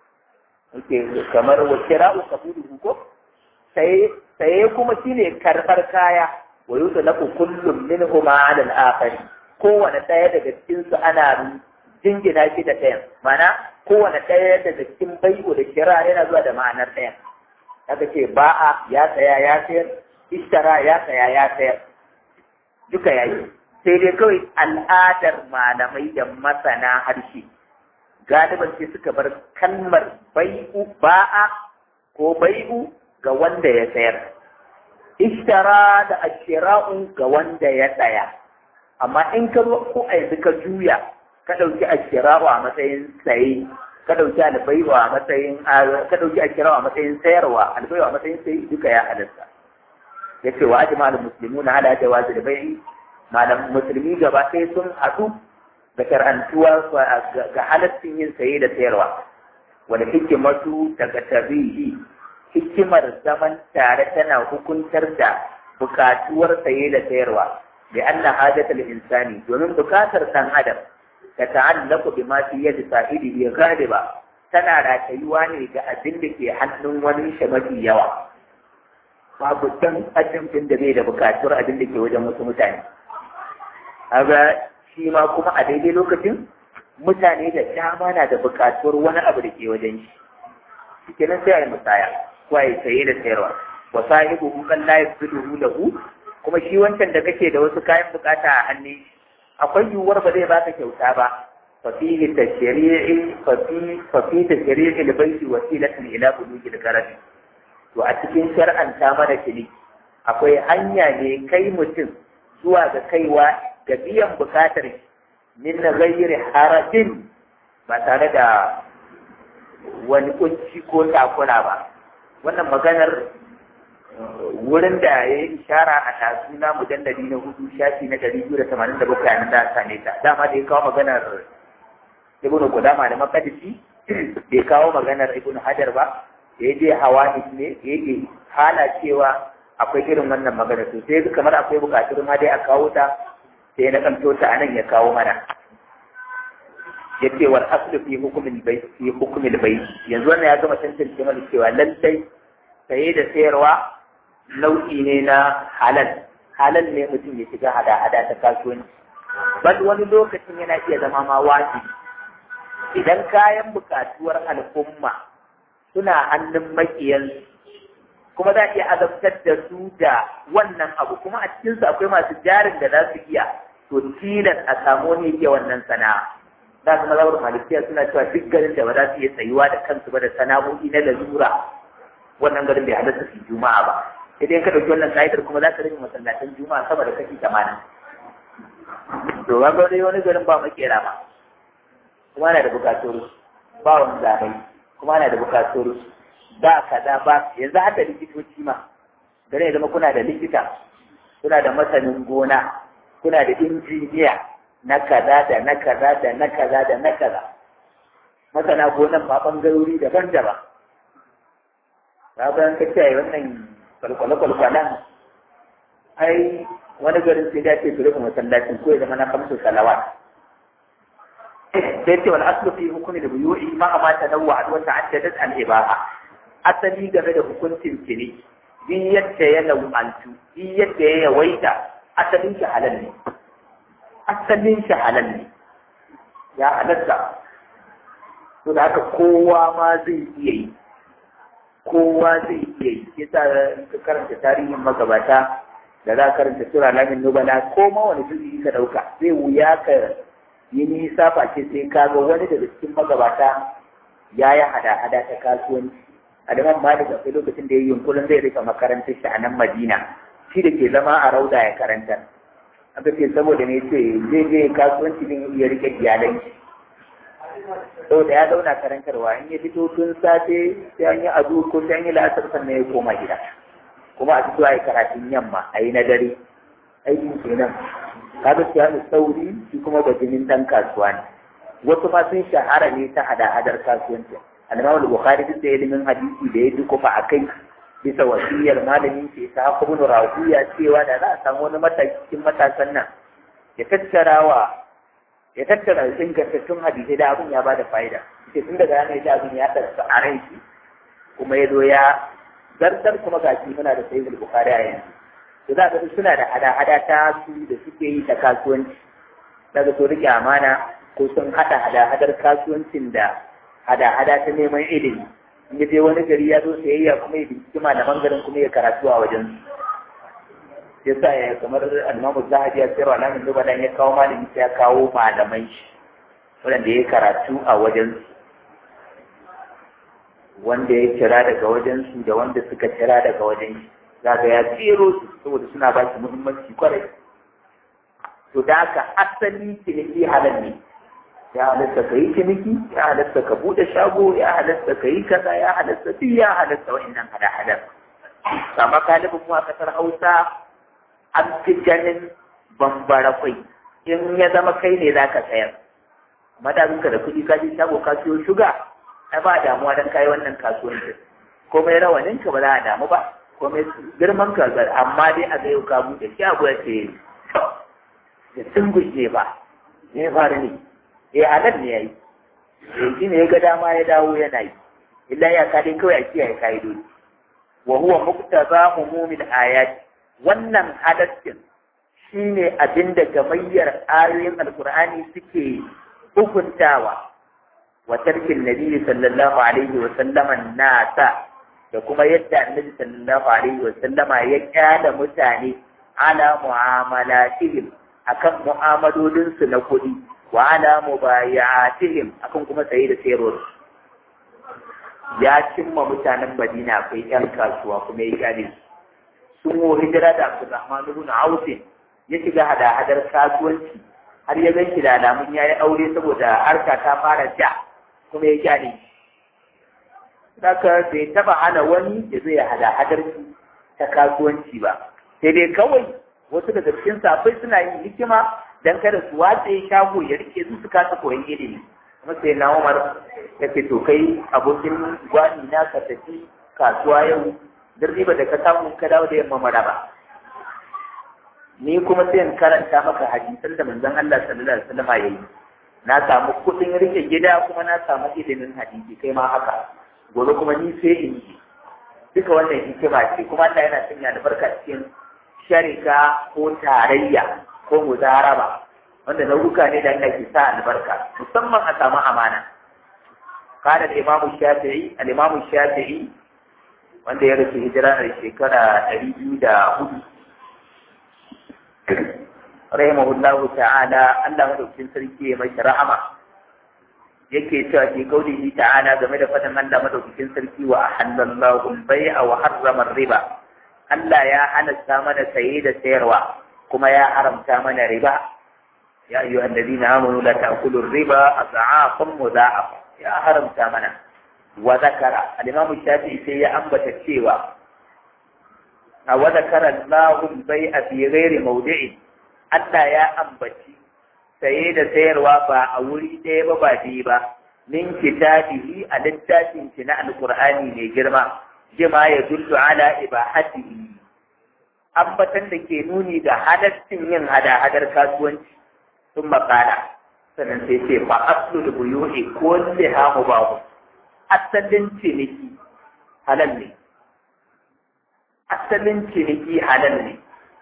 kamar wa kira'u kabulu ko sai saye kuma shine karɓar kaya wa yutlaqu kullum minhuma 'ala al-akhar kowane ɗaya daga cikin su ana jingina shi da ɗayan mana kowane ɗaya daga cikin bai'u da kira yana zuwa da ma'anar ɗayan haka ce ba'a ya saya ya sayar ishtara ya saya ya sayar duka yayi sai dai kawai al'adar malamai da masana harshe galiban sai suka bar kalmar bai'u ba'a ko bai'u ga wanda ya sayar ishtara da ashira'u ga wanda ya saya amma in ka zo ko a yanzu ka juya ka ɗauki ashira'u a matsayin saye ka ɗauki albai'u a matsayin ka ɗauki ashira'u a matsayin sayarwa albai'u a matsayin saye duka ya halatta yace wa ajma'ul muslimuna ala jawazi al-bai'i malam musulmi gaba ɗaya sun haɗu da karantuwa ga halaccin yin saye da sayarwa wani hikimatu daga tabihi hikimar zaman tare tana hukuntar da bukatuwar saye da sayarwa da anna hadatul insani domin bukatar san adam ta ta'allaku bi ma fi yadi sahibi bi ghaliba tana ratayuwa ne ga abin da ke hannun wani shi mafi yawa babu dan adam din da bai da bukatuwar abin da ke wajen wasu mutane kaga shi ma kuma a daidai lokacin mutane da dama na da bukatuwar wani abu da ke wajen shi shi kenan sai a yi musaya ko a yi saye da sayarwa wa sahibu kan la yafsiduhu lahu kuma shi wancan da kake da wasu kayan bukata a hannun shi akwai yiwuwar ba zai baka kyauta ba fa fihi tashri'i fa fi fa fi tashri'i al-bayti wasilatun ila bulughi al-gharad to a cikin shar'anta mana ciniki akwai hanya ne kai mutum zuwa ga kaiwa ga biyan bukatar min ghairi harajin ba tare da wani kunci ko takura ba wannan maganar wurin da ya yi ishara a tasu na mujalladi na hudu shafi na ɗari biyu da tamanin da bakwai a nan da same ta dama da ya kawo maganar ibn Qudama da makadisi bai kawo maganar ibn Hajar ba da ya je hawa ne da yake hala cewa akwai irin wannan magana to sai kamar akwai bukatun ma dai a kawo ta sai na kanto ta anan ya kawo mana ya ce wal aslu fi hukumin bai fi hukumin bai yanzu wannan ya gama tantance mana cewa lallai saye da sayarwa nau'i ne na halal halal ne mutum ya shiga hada-hada ta kasuwanci bal wani lokacin yana iya zama ma wajibi idan kayan bukatuwar al'umma suna hannun makiyansu kuma za a iya azabtar da su da wannan abu kuma a cikinsu akwai masu jarin da za su iya to tilas a samu ne ke wannan sana'a za su mazawar malikiya suna cewa duk garin da ba za su iya tsayuwa da kansu ba da sana'o'i na lalura wannan garin bai halatta su juma'a ba sai dai ka ɗauki wannan ka'idar kuma za ka rage masallatan juma'a sama da kashi tamanin to ga dai wani garin ba makera ba kuma ana da bukatun ba wani zarai kuma ana da bukatun ba kaza ba yanzu haka likitoci ma gare ya zama kuna da likita kuna da masanin gona kuna da injiniya na kaza da na kaza da na kaza da na kaza masana gonan ma bangarori daban-daban na bayan ka ce wannan kwalkwale-kwalkwalen ai wani garin sai da ce su rufe masallacin ko ya zama na kamsu salawat sai ce wal aslu fi hukumi da buyu'i ma amata nawwa wa ta'addadat al-ibaha asali game da hukuncin kini duk yadda ya nau'antu duk yadda ya yawaita asalin shi halal ne asalin shi halal ne ya halatta to da haka kowa ma zai iya yi kowa zai iya yi yasa ka karanta tarihin magabata da za ka karanta sura lamin nubala ko ma wani juzi ka dauka zai wuya ka yi nisa face sai ka ga wani daga cikin magabata ya yi hada-hada ta kasuwanci Adaman Malik akwai lokacin da ya yi yunkurin zai rika makarantar shi a nan Madina shi da ke zama a rauda ya karanta aka ce saboda ne ce zai je kasuwanci din iya rike iyalai saboda ya zauna karantarwa in ya fito tun safe sai an yi adu ko sai an yi la'asar sannan ya koma gida kuma a fito a yi karatun yamma a yi na dare aikin kenan kaga siyanu sauri shi kuma bajinin dan kasuwa ne wasu ma sun shahara ne ta hada-hadar kasuwanci al-Imam al-Bukhari duk da ilimin hadisi da ya dukufa a kai bisa wasiyar malamin ke ta ibn Rawiya cewa da za a samu wani matakin matasan nan ya tattara wa ya tattara ingantattun hadisai da abin ya bada fa'ida sai tun daga ranar da abin ya tsarsa a ran shi kuma ya zo ya zartar kuma ga shi muna da sayyid al-Bukhari a yanzu to za ka suna da hada-hada ta su da suke yi ta kasuwanci daga so rike amana ko sun hada hada-hadar kasuwancin da hada-hada ta neman ilimi in ya je wani gari ya zo sayayya kuma ya binciki malaman garin kuma ya karatu a wajen su ya sa ya kamar almamu zahabi ya sayarwa alamin duba dan ya kawo malami sai ya kawo malamai shi waɗanda ya karatu a wajen su wanda ya kira daga wajen su da wanda suka kira daga wajen shi zaga ya tsero su saboda suna ba shi muhimmanci kwarai to da haka asali ciniki halal ne ya halatta ka yi ciniki ya halatta ka buɗe shago ya halatta ka yi kaza ya halatta duk ya halatta wa'annan hada-hadar amma galibin mu a kasar hausa an fi ganin bambara kwai in ya zama kai ne za ka sayar madadinka da kuɗi ka je shago ka siyo shuga ai ba damuwa don kayi wannan kasuwancin komai rawaninka ba za a damu ba komai girman ka amma dai a ga yau ka buɗe shago ya ce da sun guje ba ne faru ne eh halal ne yayi eh shi ne ya ga dama ya dawo yana yi illa ya ka dai kawai a kiyaye ka'idodi wa huwa muqtaza umumil ayat wannan halaccin shine abinda gamayyar ayoyin alqur'ani suke hukuntawa wa tarkin nabi sallallahu alaihi wa sallama nasa da kuma yadda annabi sallallahu alaihi wa sallama ya kyala mutane ala mu'amalatihim akan mu'amalolinsu na kuɗi wa ala mubayatihim akan kuma saye da sayarwar ya cimma mutanen Madina akwai ƴan kasuwa kuma ya kyale su sun wo hijira da Abdulrahman ibn Auf ya shiga hada-hadar kasuwanci har ya ganki da alamun yayi aure saboda harka ta fara ja kuma ya kyale Saka bai taba hana wani ya zo ya hada-hadar ta kasuwanci ba sai dai kawai wasu daga cikin safai suna yin hikima dan kada su watse shago ya rike su su kasa koyon ilimi kuma sai na Umar ya ce to kai abokin gwani na ka tafi kasuwa yau duk riba da ka samu ka dawo da yamma maraba ni kuma sai in karanta maka hadisan da manzon Allah sallallahu alaihi wasallam yayi na samu kuɗin rike gida kuma na samu ilimin hadisi kai ma haka gobe kuma ni sai in yi duka wannan hikima ce kuma Allah yana sanya albarka cikin sharika ko tarayya ko muzaraba wanda nau'uka ne da Allah ke sa albarka musamman a samu amana kana da Imam Shafi'i al-Imam Shafi'i wanda ya rasu hijira a shekara ɗari biyu da hudu rahimahullahu ta'ala Allah madaukakin sarki ya mai rahama yake cewa fi kaulihi ta'ala game da fadin Allah madaukakin sarki wa ahallallahu al-bai'a wa harrama riba Allah ya halatta mana saye da sayarwa kuma ya haramta mana riba ya ayyuha alladhina amanu la ta'kulu riba adha'afan mudha'afa ya haramta mana wa zakara al-imam shafi'i sai ya ambata cewa a wa zakara Allahu al-bai'a fi ghairi mawdi'i Allah ya ambaci saye da sayarwa ba a wuri ɗaya ba ba biyu ba min kitabihi a littafin shi na alqur'ani mai girma jima ya dullu ala ibahatihi ambatan da ke nuni da halaccin yin hada-hadar kasuwanci sun makala sannan sai ce fa aslu da buyuhi ko liha mubahu asalin ciniki halal ne asalin ciniki halal ne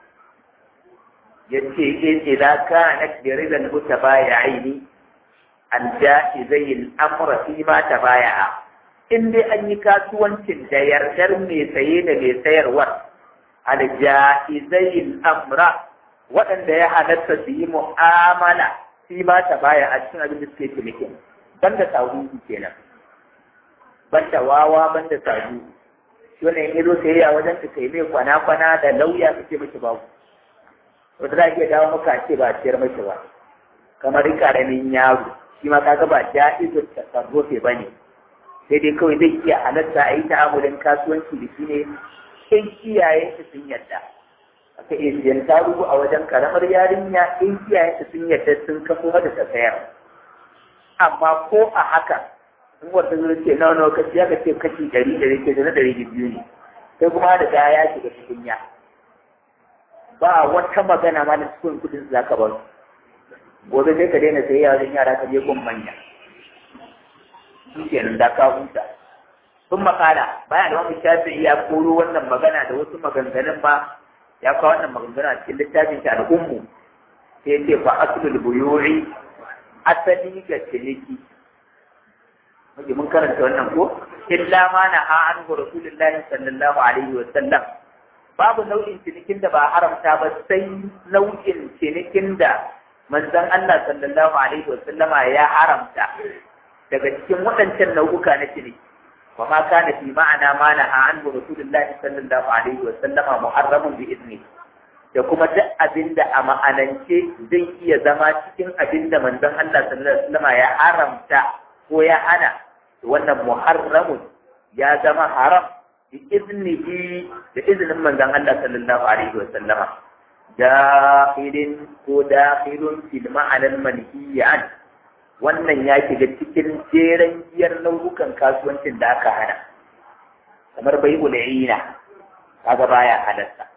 yace in idan kana biridan mutabayi'aini an ja'i al-amra fi ma tabaya'a in dai an yi kasuwancin da yardar mai saye da mai sayarwar al-ja'izai amra waɗanda ya halatta su yi mu'amala fi ma tabaya a cikin abin da suke cinikin banda sahu kenan banda wawa banda sahu shi ne in zo sayayya wajen ka kai mai kwana-kwana da lauya kake miki babu wata za a iya dawo maka ce ba a ciyar mashi ba kamar karamin yaro shi ma kaga ba ja'izul tasarrufi bane sai dai kawai zai iya halatta a yi ta'amulin kasuwanci da shi ne in iyayen shi sun yadda aka iya siyan tarugu a wajen karamar yarinya in iyayen shi sun yadda sun kafo mata ta sayar amma ko a haka in wata zuwa ce nawa nawa kashi ya ce kashi ɗari ɗari ke na ɗari biyu ne sai kuma da gaya ya shiga cikin ya ba wata magana ma da cikin kudin za ka bar gobe sai ka daina sayayya wajen yara ka je gun manya shi kenan da ka huta sun makala bayan da wani shafi ya koro wannan magana da wasu maganganun ba ya kawo wannan maganganu a cikin littafin shi al'ummu sai ya ce fa aslul buyuri asali ga ciniki Muke mun karanta wannan ko illa ma na ha an rasulullahi sallallahu alaihi wa sallam babu nau'in cinikin da ba haramta ba sai nau'in cinikin da manzon Allah sallallahu alaihi wa sallama ya haramta daga cikin waɗancan nau'uka na ciniki wa ma kana fi ma'ana ma na ha an rasulullahi sallallahu alaihi wa sallama muharramun bi izni da kuma duk abin da a ma'anance zai iya zama cikin abin da manzon Allah sallallahu alaihi wa sallama ya haramta ko ya hana wannan muharramun ya zama haram bi iznihi da izinin manzon Allah sallallahu alaihi wa sallama dakhilin ko dakhilun fil ma'anar manhiyi an wannan ya shiga cikin jeren giyar nau'ukan kasuwancin da aka hana kamar bai ul'ina kaga baya halatta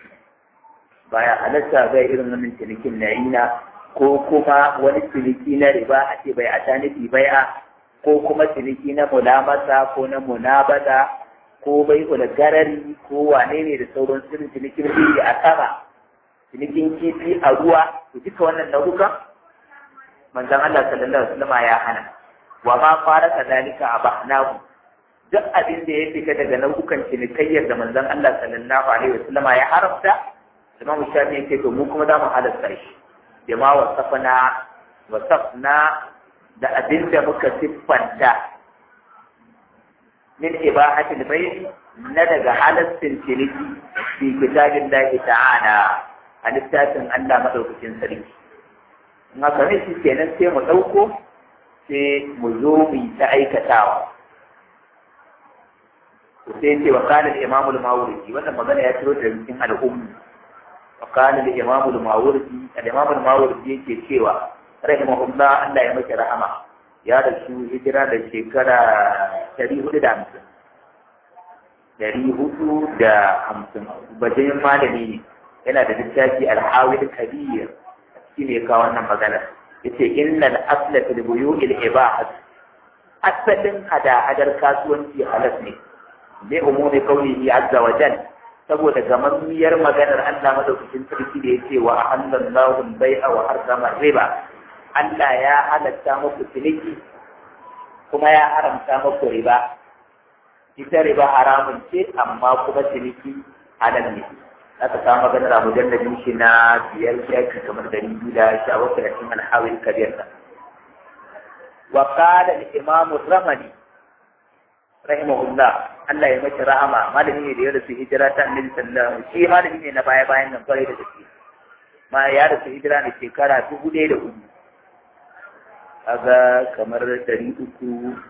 baya halatta ga irin wannan cinikin na ina ko kuma wani ciniki na riba a ce bai a nufi bai'a ko kuma ciniki na mulamasa ko na munabada ko bai garari ko wane ne da sauran sirrin cinikin biri a sama cinikin kifi a ruwa to duka wannan nau'ukan manzon Allah sallallahu alaihi wasallam ya hana wa ma fara kadalika abahnahu duk abin da ya fita daga nau'ukan cinikayyar da manzon Allah sallallahu alaihi wasallam ya haramta Imam Shafi yake to mu kuma za mu halatta shi bima wasafna wasafna da abin da muka siffanta min ibahatil bayt na daga halastin ciniki fi kitabillahi ta'ala a littafin Allah madaukakin sarki in haka ne shi kenan sai mu ɗauko sai mu zo mu yi ta aikatawa sai ce wa kana da imamu al-mawridi wannan magana ya ciro da cikin al'ummu wa kana da imamu al-mawridi al-imamu al-mawridi yake cewa rahimahullah Allah ya maka rahama ya da su hijira da shekara 450 450 bajin malami ne yana da littafi al-hawil kabir shi ne kawo wannan magana yace innal asla fil buyu'il ibahat asalin hada-hadar kasuwanci halas ne bi umumi qawlihi azza wa jal saboda gamammiyar maganar Allah madaukakin sarki da yace wa ahallallahu al-bai'a wa harrama riba Allah ya halatta muku ciniki kuma ya haramta muku riba ita riba haramun ce amma kuma ciniki halal ne aka samu maganar a mujalladin shi na biyar shafi kamar dari biyu da sha bakwai da cikin alhawin kabir da wa qala al-imam ramani rahimahullah Allah ya mace rahama malami ne da ya rasu hijira ta annabi sallallahu alaihi shi malami ne na baya bayan nan kwarai da gaske ma ya rasu hijira ne shekara dubu ɗaya da hudu kaga kamar dari uku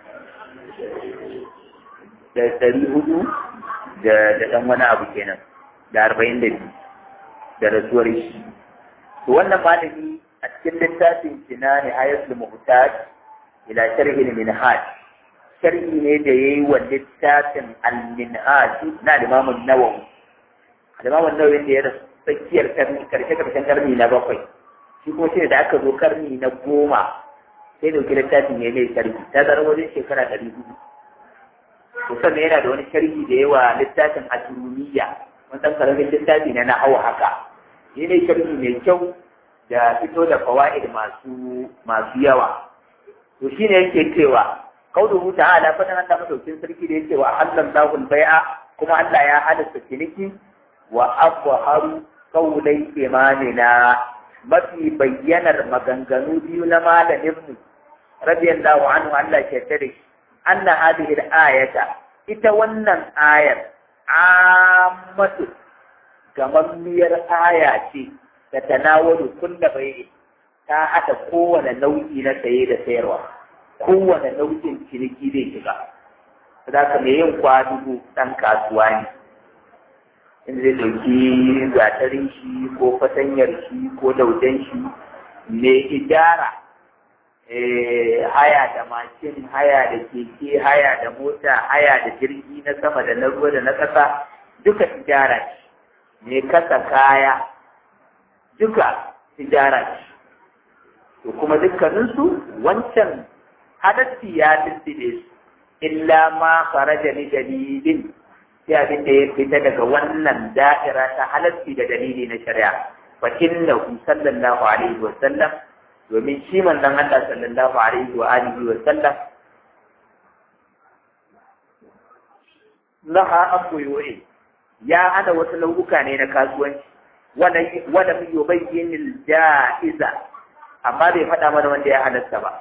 da dari hudu da ɗan wani abu kenan da arba'in da biyu da rasuwar shi to wannan malami a cikin littafin shi na nihayatul muhtaj ila sharhi al-minhaj sharhi ne da yayi wa littafin al-minhaj na Imam an-Nawawi Imam an-Nawawi da ya rasu tsakiyar karni karshe karshen karni na bakwai shi kuma shi da aka zo karni na goma sai dauki littafin ya mai sharhi ta zara wajen shekara ɗari hudu to sannan yana da wani sharhi da yawa littafin asiruniya wani ɗan karamin littafi na na'au haka shi ne sharhi mai kyau da fito da fawaid masu masu yawa to shine yake cewa qauluhu ta'ala fa dan Allah madaukin sarki da yake wa halallahu al-bai'a kuma Allah ya halatta ciniki wa afharu qawlai imanina mafi bayyanar maganganu biyu na malaminmu radiyallahu anhu Allah ke tare anna hadhihi al-ayata ita wannan ayar ammatu gamammiyar aya ce da tanawalu kulla bai ta haɗa kowane nau'i na saye da sayarwa kowane nau'in ciniki zai shiga za ka mai yin kwadugu ɗan kasuwa ne in zai ɗauki gatarin shi ko fatanyar shi ko daudan shi mai ijara haya da mashin haya da keke haya da mota haya da jirgi na sama da na ruwa da na ƙasa duka ijara ce mai kasa kaya duka ijara ce to kuma dukkaninsu wancan hadatti ya lullube su illa ma faraja ni dalilin sai abin da ya fita daga wannan da'ira ta halatti da dalili na shari'a fa innahu sallallahu alaihi wa sallam domin shi manzon Allah sallallahu alaihi wa alihi wa sallam naha an buyu'i ya hana wasu nau'uka ne na kasuwanci wanda wanda yubayyin al-ja'iza amma bai faɗa mana wanda ya halatta ba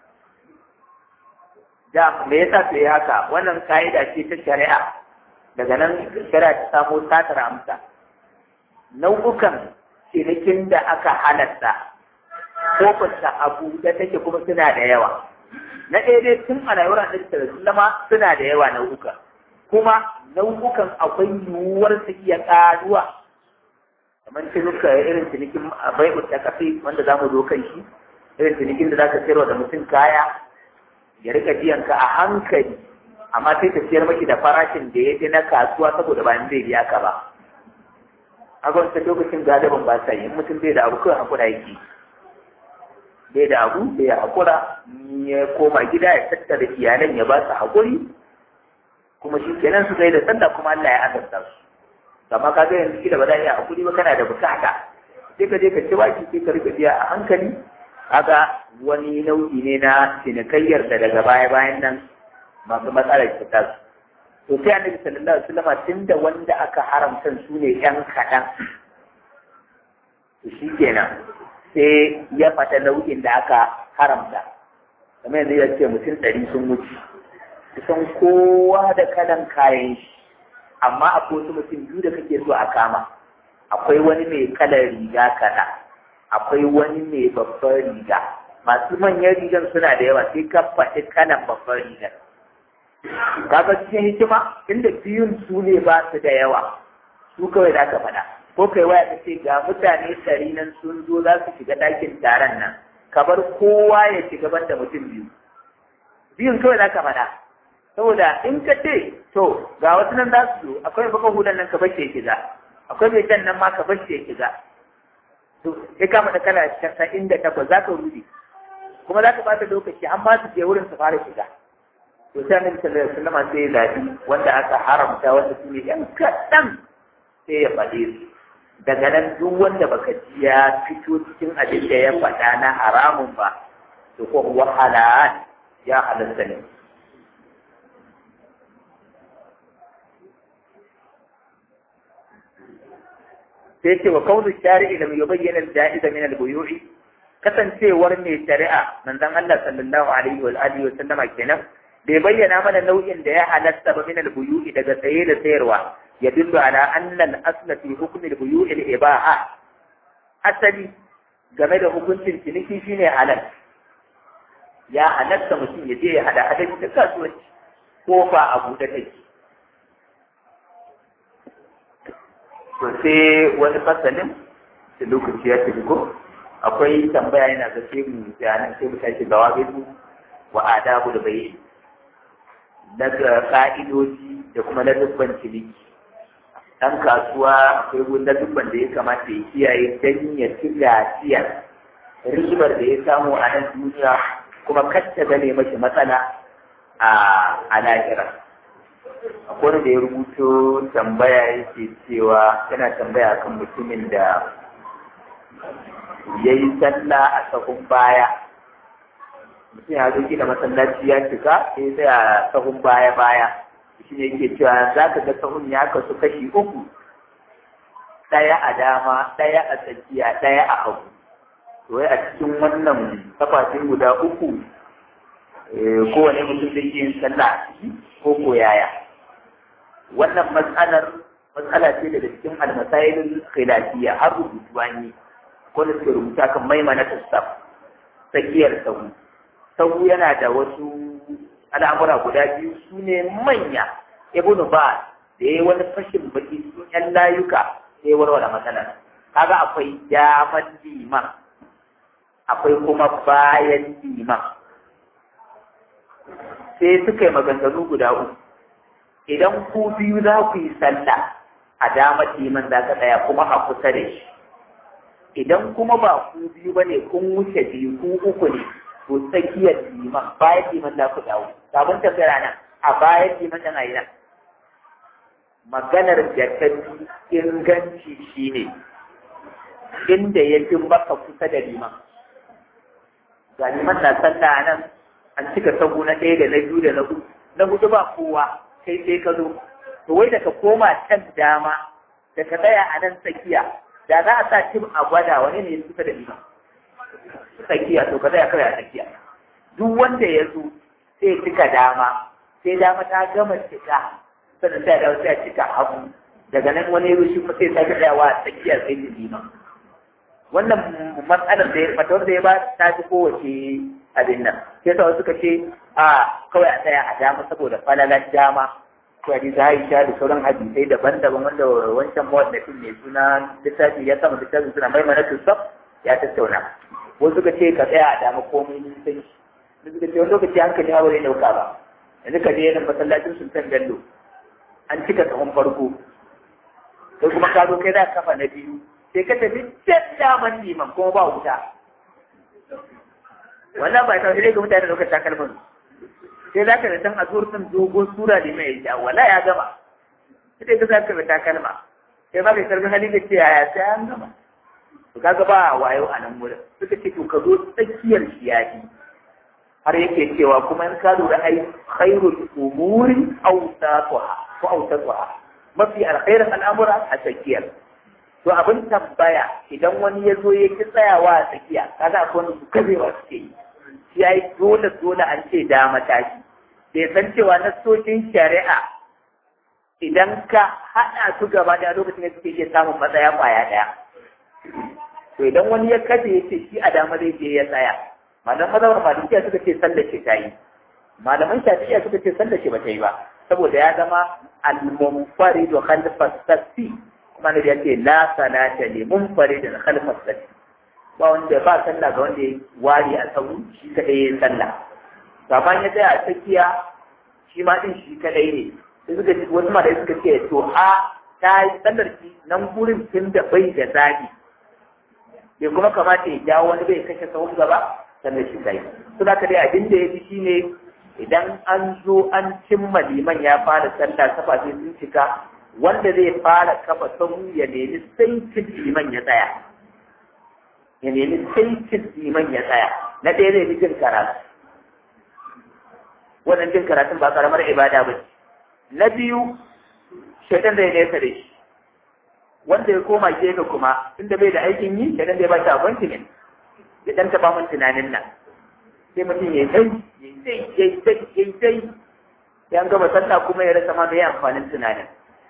da me yasa sai haka wannan ka'ida ce ta shari'a daga nan shari'a ta samo satar amsa nau'ukan cinikin da aka halatta kofarta abu da take kuma suna da yawa na ɗaya dai tun a rayuwar annabi sallallahu alaihi suna da yawa nau'uka kuma nau'ukan akwai yiwuwar su iya ƙaruwa kamar cinuka irin cinikin bai'u ta kafi wanda za mu zo kan shi irin cinikin da za ka sayarwa da mutum kaya ya rika biyan ka a hankali amma sai ka siyar maki da farashin da ya fi na kasuwa saboda ba zai biya ka ba a wancan lokacin galibin ba sa yi in mutum bai da abu kawai hakura yake bai da abu bai ya hakura ya koma gida ya tattara iyalan ya ba su hakuri kuma shi kenan su kai da sallah kuma Allah ya azabta su amma ka ga yanzu kila ba za a iya hakuri ba kana da bukata sai ka je ka ci baki sai ka rika biya a hankali kaga wani nau'i ne na cinikayyar da daga baya bayan nan masu matsalar ta su to sai annabi sallallahu alaihi wasallam tunda wanda aka haramta su ne yan kaɗan to shi kenan sai ya fata nau'in da aka haramta kamar yanzu ya ce mutum ɗari sun wuce kusan kowa da kalan kayan shi amma akwai wasu mutum biyu da kake so a kama akwai wani mai kalar riga kaɗa akwai wani mai babban riga masu manyan rigan suna da yawa sai ka faɗi kalan babban rigar kaga cikin hikima inda biyun su ne ba su da yawa su kawai za ka faɗa ko kai waya ka ce ga mutane ɗari nan sun zo za su shiga ɗakin taron nan ka bar kowa ya shiga banda mutum biyu biyun kawai za ka faɗa saboda in ka ce to ga wasu nan za su zo akwai baka hudan nan ka bace ya shiga akwai mai jan nan ma ka bace ya shiga to ya kama da kala casa'in da takwas za ka rude kuma za ka bata lokaci an ba su je wurin su fara shiga to sai annabi sallallahu alaihi wasallam sai ya zabi wanda aka haramta wanda su ne yan kaɗan sai ya faɗe su daga nan duk wanda baka ji ya fito cikin abin da ya faɗa na haramun ba to ko wahala ya halatta ne sai ce wa kaunu shari'i lam yubayyana al-ja'iz min al-buyu'i kasancewar mai shari'a manzon Allah sallallahu alaihi wa alihi wa sallama kenan bai bayyana mana nau'in da ya halatta ba min al-buyu'i daga saye da sayarwa ya dillu ala anna al-asla fi hukm al-buyu'i al-ibaha asali game da hukuncin ciniki shine halal ya halatta mutum ya je ya hada hadari da kasuwanci ko fa a buɗe take to sai wani fasalin da lokaci ya tafi ko akwai tambaya yana ga sai mu bayanan sai mu tashi gawa gaisu wa adabu da bai daga ka'idoji da kuma na dubban ciniki ɗan kasuwa akwai wani dubban da ya kamata ya kiyaye don ya ci lafiyar ribar da ya samu a nan duniya kuma kacce gane mashi matsala a lahira akwai da ya rubuto tambaya yake cewa yana tambaya kan mutumin da ya yi sallah a sahun baya mutum ya zo gina masallaci ya cika sai sai a sahun baya baya shi ne yake cewa za ka ga sahun ya kasu kashi uku ɗaya a dama ɗaya a tsakiya ɗaya a hagu to wai a cikin wannan kafafen guda uku kowane mutum zai yin sallah a ciki ko ko yaya wannan matsalar matsala ce daga cikin almasailin khilafiyya har rubutu an yi ko da suke rubuta kan maimana tasaf tsakiyar sahu sahu yana da wasu al'amura guda biyu su ne manya ibnu ba da ya yi wani fashin baki sun yan layuka sai warware matsalar kaga akwai daman liman akwai kuma bayan liman sai suka yi maganganu guda uku idan ku biyu za ku yi sallah a damar liman za ka tsaya kuma a kusa da shi idan kuma ba ku biyu ba ne kun wuce biyu ku uku ne to tsakiyar liman bayan liman za ku dawo sabon tafiyar nan a bayan liman ɗan ayi nan maganar da ta fi inganci shine inda ya fi maka kusa da liman ga liman na sallah nan an cika sabu na ɗaya da na biyu da na hudu na hudu ba kowa kai sai ka zo to wai da ka koma can dama da ka tsaya a nan tsakiya da za a sa tim a gwada wani ne ya kusa da liman tsakiya to ka tsaya kawai a tsakiya duk wanda ya zo sai cika dama sai dama ta gama cika sannan sai dawo sai cika hagu daga nan wani ya shi kuma sai sake tsayawa a tsakiya sai da liman wannan matsalar da ya fatawar da ya ba ta fi kowace abin nan sai sa suka ce a kawai a tsaya a dama saboda falalar dama to hadisi Aisha da sauran hadisai daban-daban wanda wancan mawaddafin mai suna littafi ya sama littafin suna mai mana tusaf ya tattauna wasu suka ce ka tsaya a dama komai nisan shi suka ce wani lokaci hankali ma ba zai dauka ba yanzu ka je yanin masallacin sultan bello an cika tsawon farko sai kuma ka zo kai za kafa na biyu sai ka tafi can daman liman kuma ba wuta wannan ba ta sai ga mutane da lokacin takalmin sai za ka da san a din dogon sura ne mai ja wala ya gama sai ka za ka da takalma sai ba ka karbi hali da ce yaya sai an gama to kaga ba wayo a nan wurin suka ce to ka zo tsakiyar shiyadi har yake cewa kuma in ka lura ai khairul umuri awsatuha ko awsatuha mafi alkhairin al'amura a tsakiyar to abin tambaya idan wani ya zo ya ki tsayawa a tsakiya kaga akwai wani kabewa suke yi shi ya yi dole dole an ce da mataki bai san cewa na sokin shari'a idan ka haɗa su gaba da lokacin da suke iya samun matsaya kwaya ɗaya to idan wani ya kaje ya ce shi a dama zai je ya tsaya malaman mazhabar malikiya suka ce sallar ce ta yi malaman shafi'iya suka ce sallar ce ba ta yi ba saboda ya zama al-munfaridu khalfa safi kuma ne ya ce la salata li munfaridin khalfa safi ba wanda ba sallah ga wanda ya ware a sau shi kadai ya sallah gaban ya tsaya a tsakiya shi ma din shi kadai ne sai suka ce wasu ma da suka ce to a ta yi sallar ki nan gurin tun da bai da zabi bai kuma kamata ya jawo wani bai kashe sahun gaba sannan shi kai su da dai abin da ya fi shine idan an zo an cimma liman ya fara sallah kafa sai sun cika wanda zai fara kafa sahu ya nemi saitin liman ya tsaya ya nemi saitin liman ya tsaya na ɗaya zai fi jin karatu wannan jin karatun ba karamar ibada ba na biyu shaitan zai nesa da shi wanda ya koma gefe kuma inda bai da aikin yi shaitan zai ba shi abinci ne ya ɗan taɓa min tunanin nan sai mutum ya dai ya dai ya dai ya dai ya gama sallah kuma ya rasa ma mai amfanin tunanin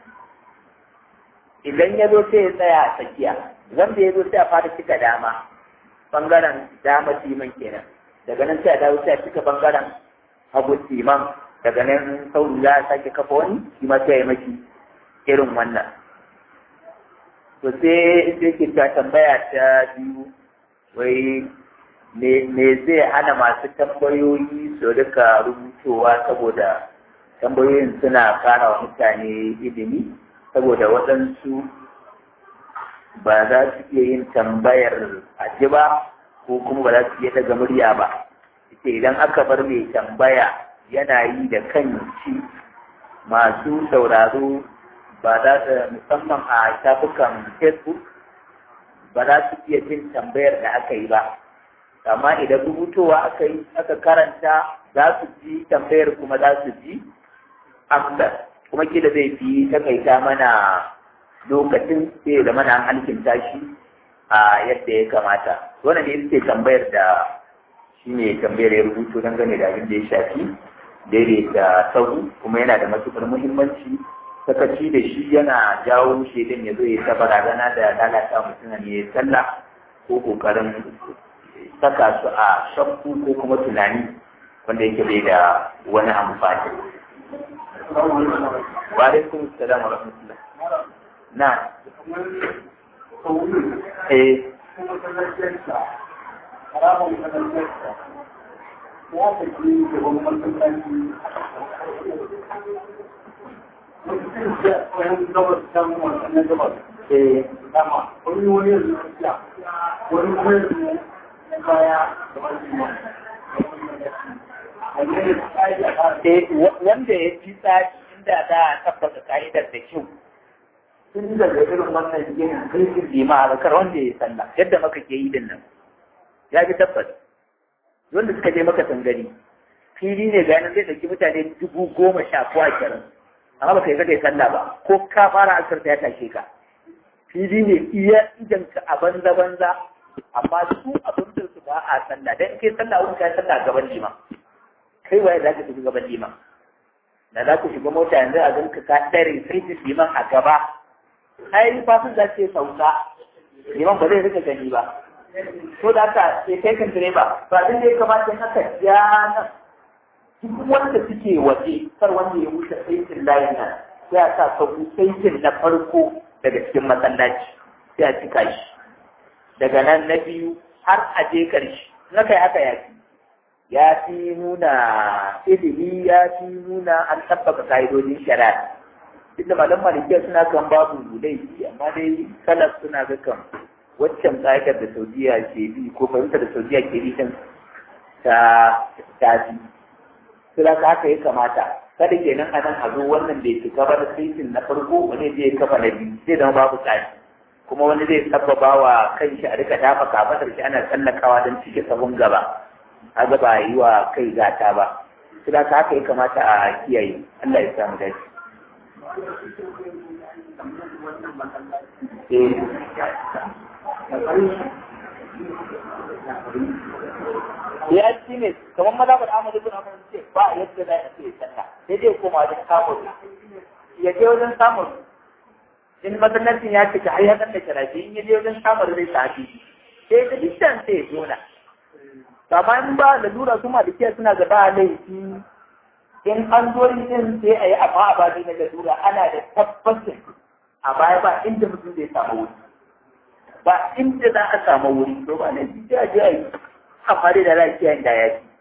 idan ya zo sai ya tsaya a tsakiya wanda ya zo sai a fara cika dama bangaren dama timan kenan daga nan sai a dawo sai a cika bangaren hagu timan daga nan sauri ya sake kafa wani shi ma sai ya maki irin wannan to sai sai ke ta tambaya ta biyu wai me zai hana masu tambayoyi su rika rubutowa saboda tambayoyin suna kara wa mutane ilimi saboda waɗansu ba za su iya yin tambayar aji ba ko kuma ba za su iya daga murya ba ita idan aka bar mai tambaya yana yi da kan shi masu sauraro ba za su musamman a shafukan facebook ba za su iya jin tambayar da aka yi ba amma idan rubutowa aka yi aka karanta za su ji tambayar kuma za su ji amsar kuma kila zai fi takaita mana lokacin sai da mana halkinta shi a yadda ya kamata wannan ne ita tambayar da shi ne tambayar ya rubuto dangane da abin da ya shafi daidaita sahu kuma yana da matukar muhimmanci sakaci da shi yana jawo shaidan ya zo ya ta barazana da lalata mutum ne ya sallah ko kokarin saka su a shakku ko kuma tunani wanda yake bai da wani amfani wa alaikum salam wa rahmatullah na eh ya tafi da wani masallaci wani gabas can wannan gabas eh dama wani wani yanzu tafiya wani kuma yanzu kaya da wani eh wanda ya fi tsari inda za a tabbata ka'idar da kyau tun daga irin wannan ginin kirkin lima a zakar wanda ya sallah yadda maka ke yi din nan ya fi tabbas wanda suka je maka tangari fili ne ga yanar zai ɗauki mutane dubu goma sha ko ashirin amma baka yi ka kai sallah ba ko ka fara asarta ya tashe ka fili ne iya idan ka a banza banza amma su abin da su ba a sallah dan kai sallah wani kai sallah gaban lima kai waye za ka tafi gaban lima da za ku shiga mota yanzu a ganka ka ɗare sai liman a gaba ai fasin za ce sauka liman ba zai rika gani ba to da haka sai kai kan direba ba abin da ya kamata in aka ja nan duk wanda suke waje kar wanda ya wuce saitin layin nan sai a sa sabu saitin na farko daga cikin masallaci sai a cika shi daga nan na biyu har a je ƙarshe na kai haka ya fi ya fi nuna ilimi ya fi nuna an tabbaka ka'idodin shari'a duk da malam malikiya suna kan babu laifi amma dai salaf suna ga kan waccan ka'idar da saudiya ke bi ko fahimtar da saudiya ke bi kan ta tafi su da haka ya kamata kada kenan a nan a zo wannan da ya fi gaba da saitin na farko wani zai kafa na biyu zai zama babu tsari kuma wani zai sabbaba wa kanshi a rika dafa kafatar shi ana tsallakawa don cike sabon gaba kaga ba yi wa kai gata ba su da haka ya kamata a kiyaye Allah ya samu dace ya ci ne kamar mazabar Ahmad ibn Hanbal ce ba yadda za a ce sanna sai dai koma wajen samun ya je wajen samun in masallacin ya cika har ya dan da karafi in ya je wajen samun zai tafi sai da dukkan sai ya jona amma in ba lalura su malikiya suna ga ba laifi in an zo yin sai a yi amma a babi na lalura ana da tabbacin a baya ba inda mutum zai samu wuri ba inda za a samu wuri to ba na ji a ji a yi amma dai da lafiya da ya fi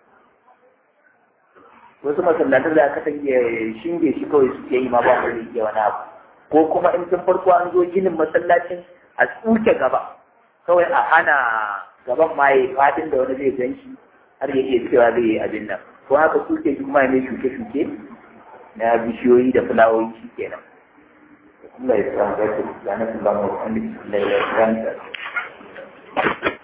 wasu masallatar da aka tange shinge shi kawai suke yi ma ba wani ke wani abu ko kuma in tun farko an zo ginin masallacin a tsuke gaba kawai a hana gaban ma ya fadin da wani zai gan shi har ya iya cewa zai yi abin nan ko haka suke shi kuma mai shuke-shuke na bishiyoyi da fulawoyi shi kenan Allah ya samu zai da na su zama wani da ya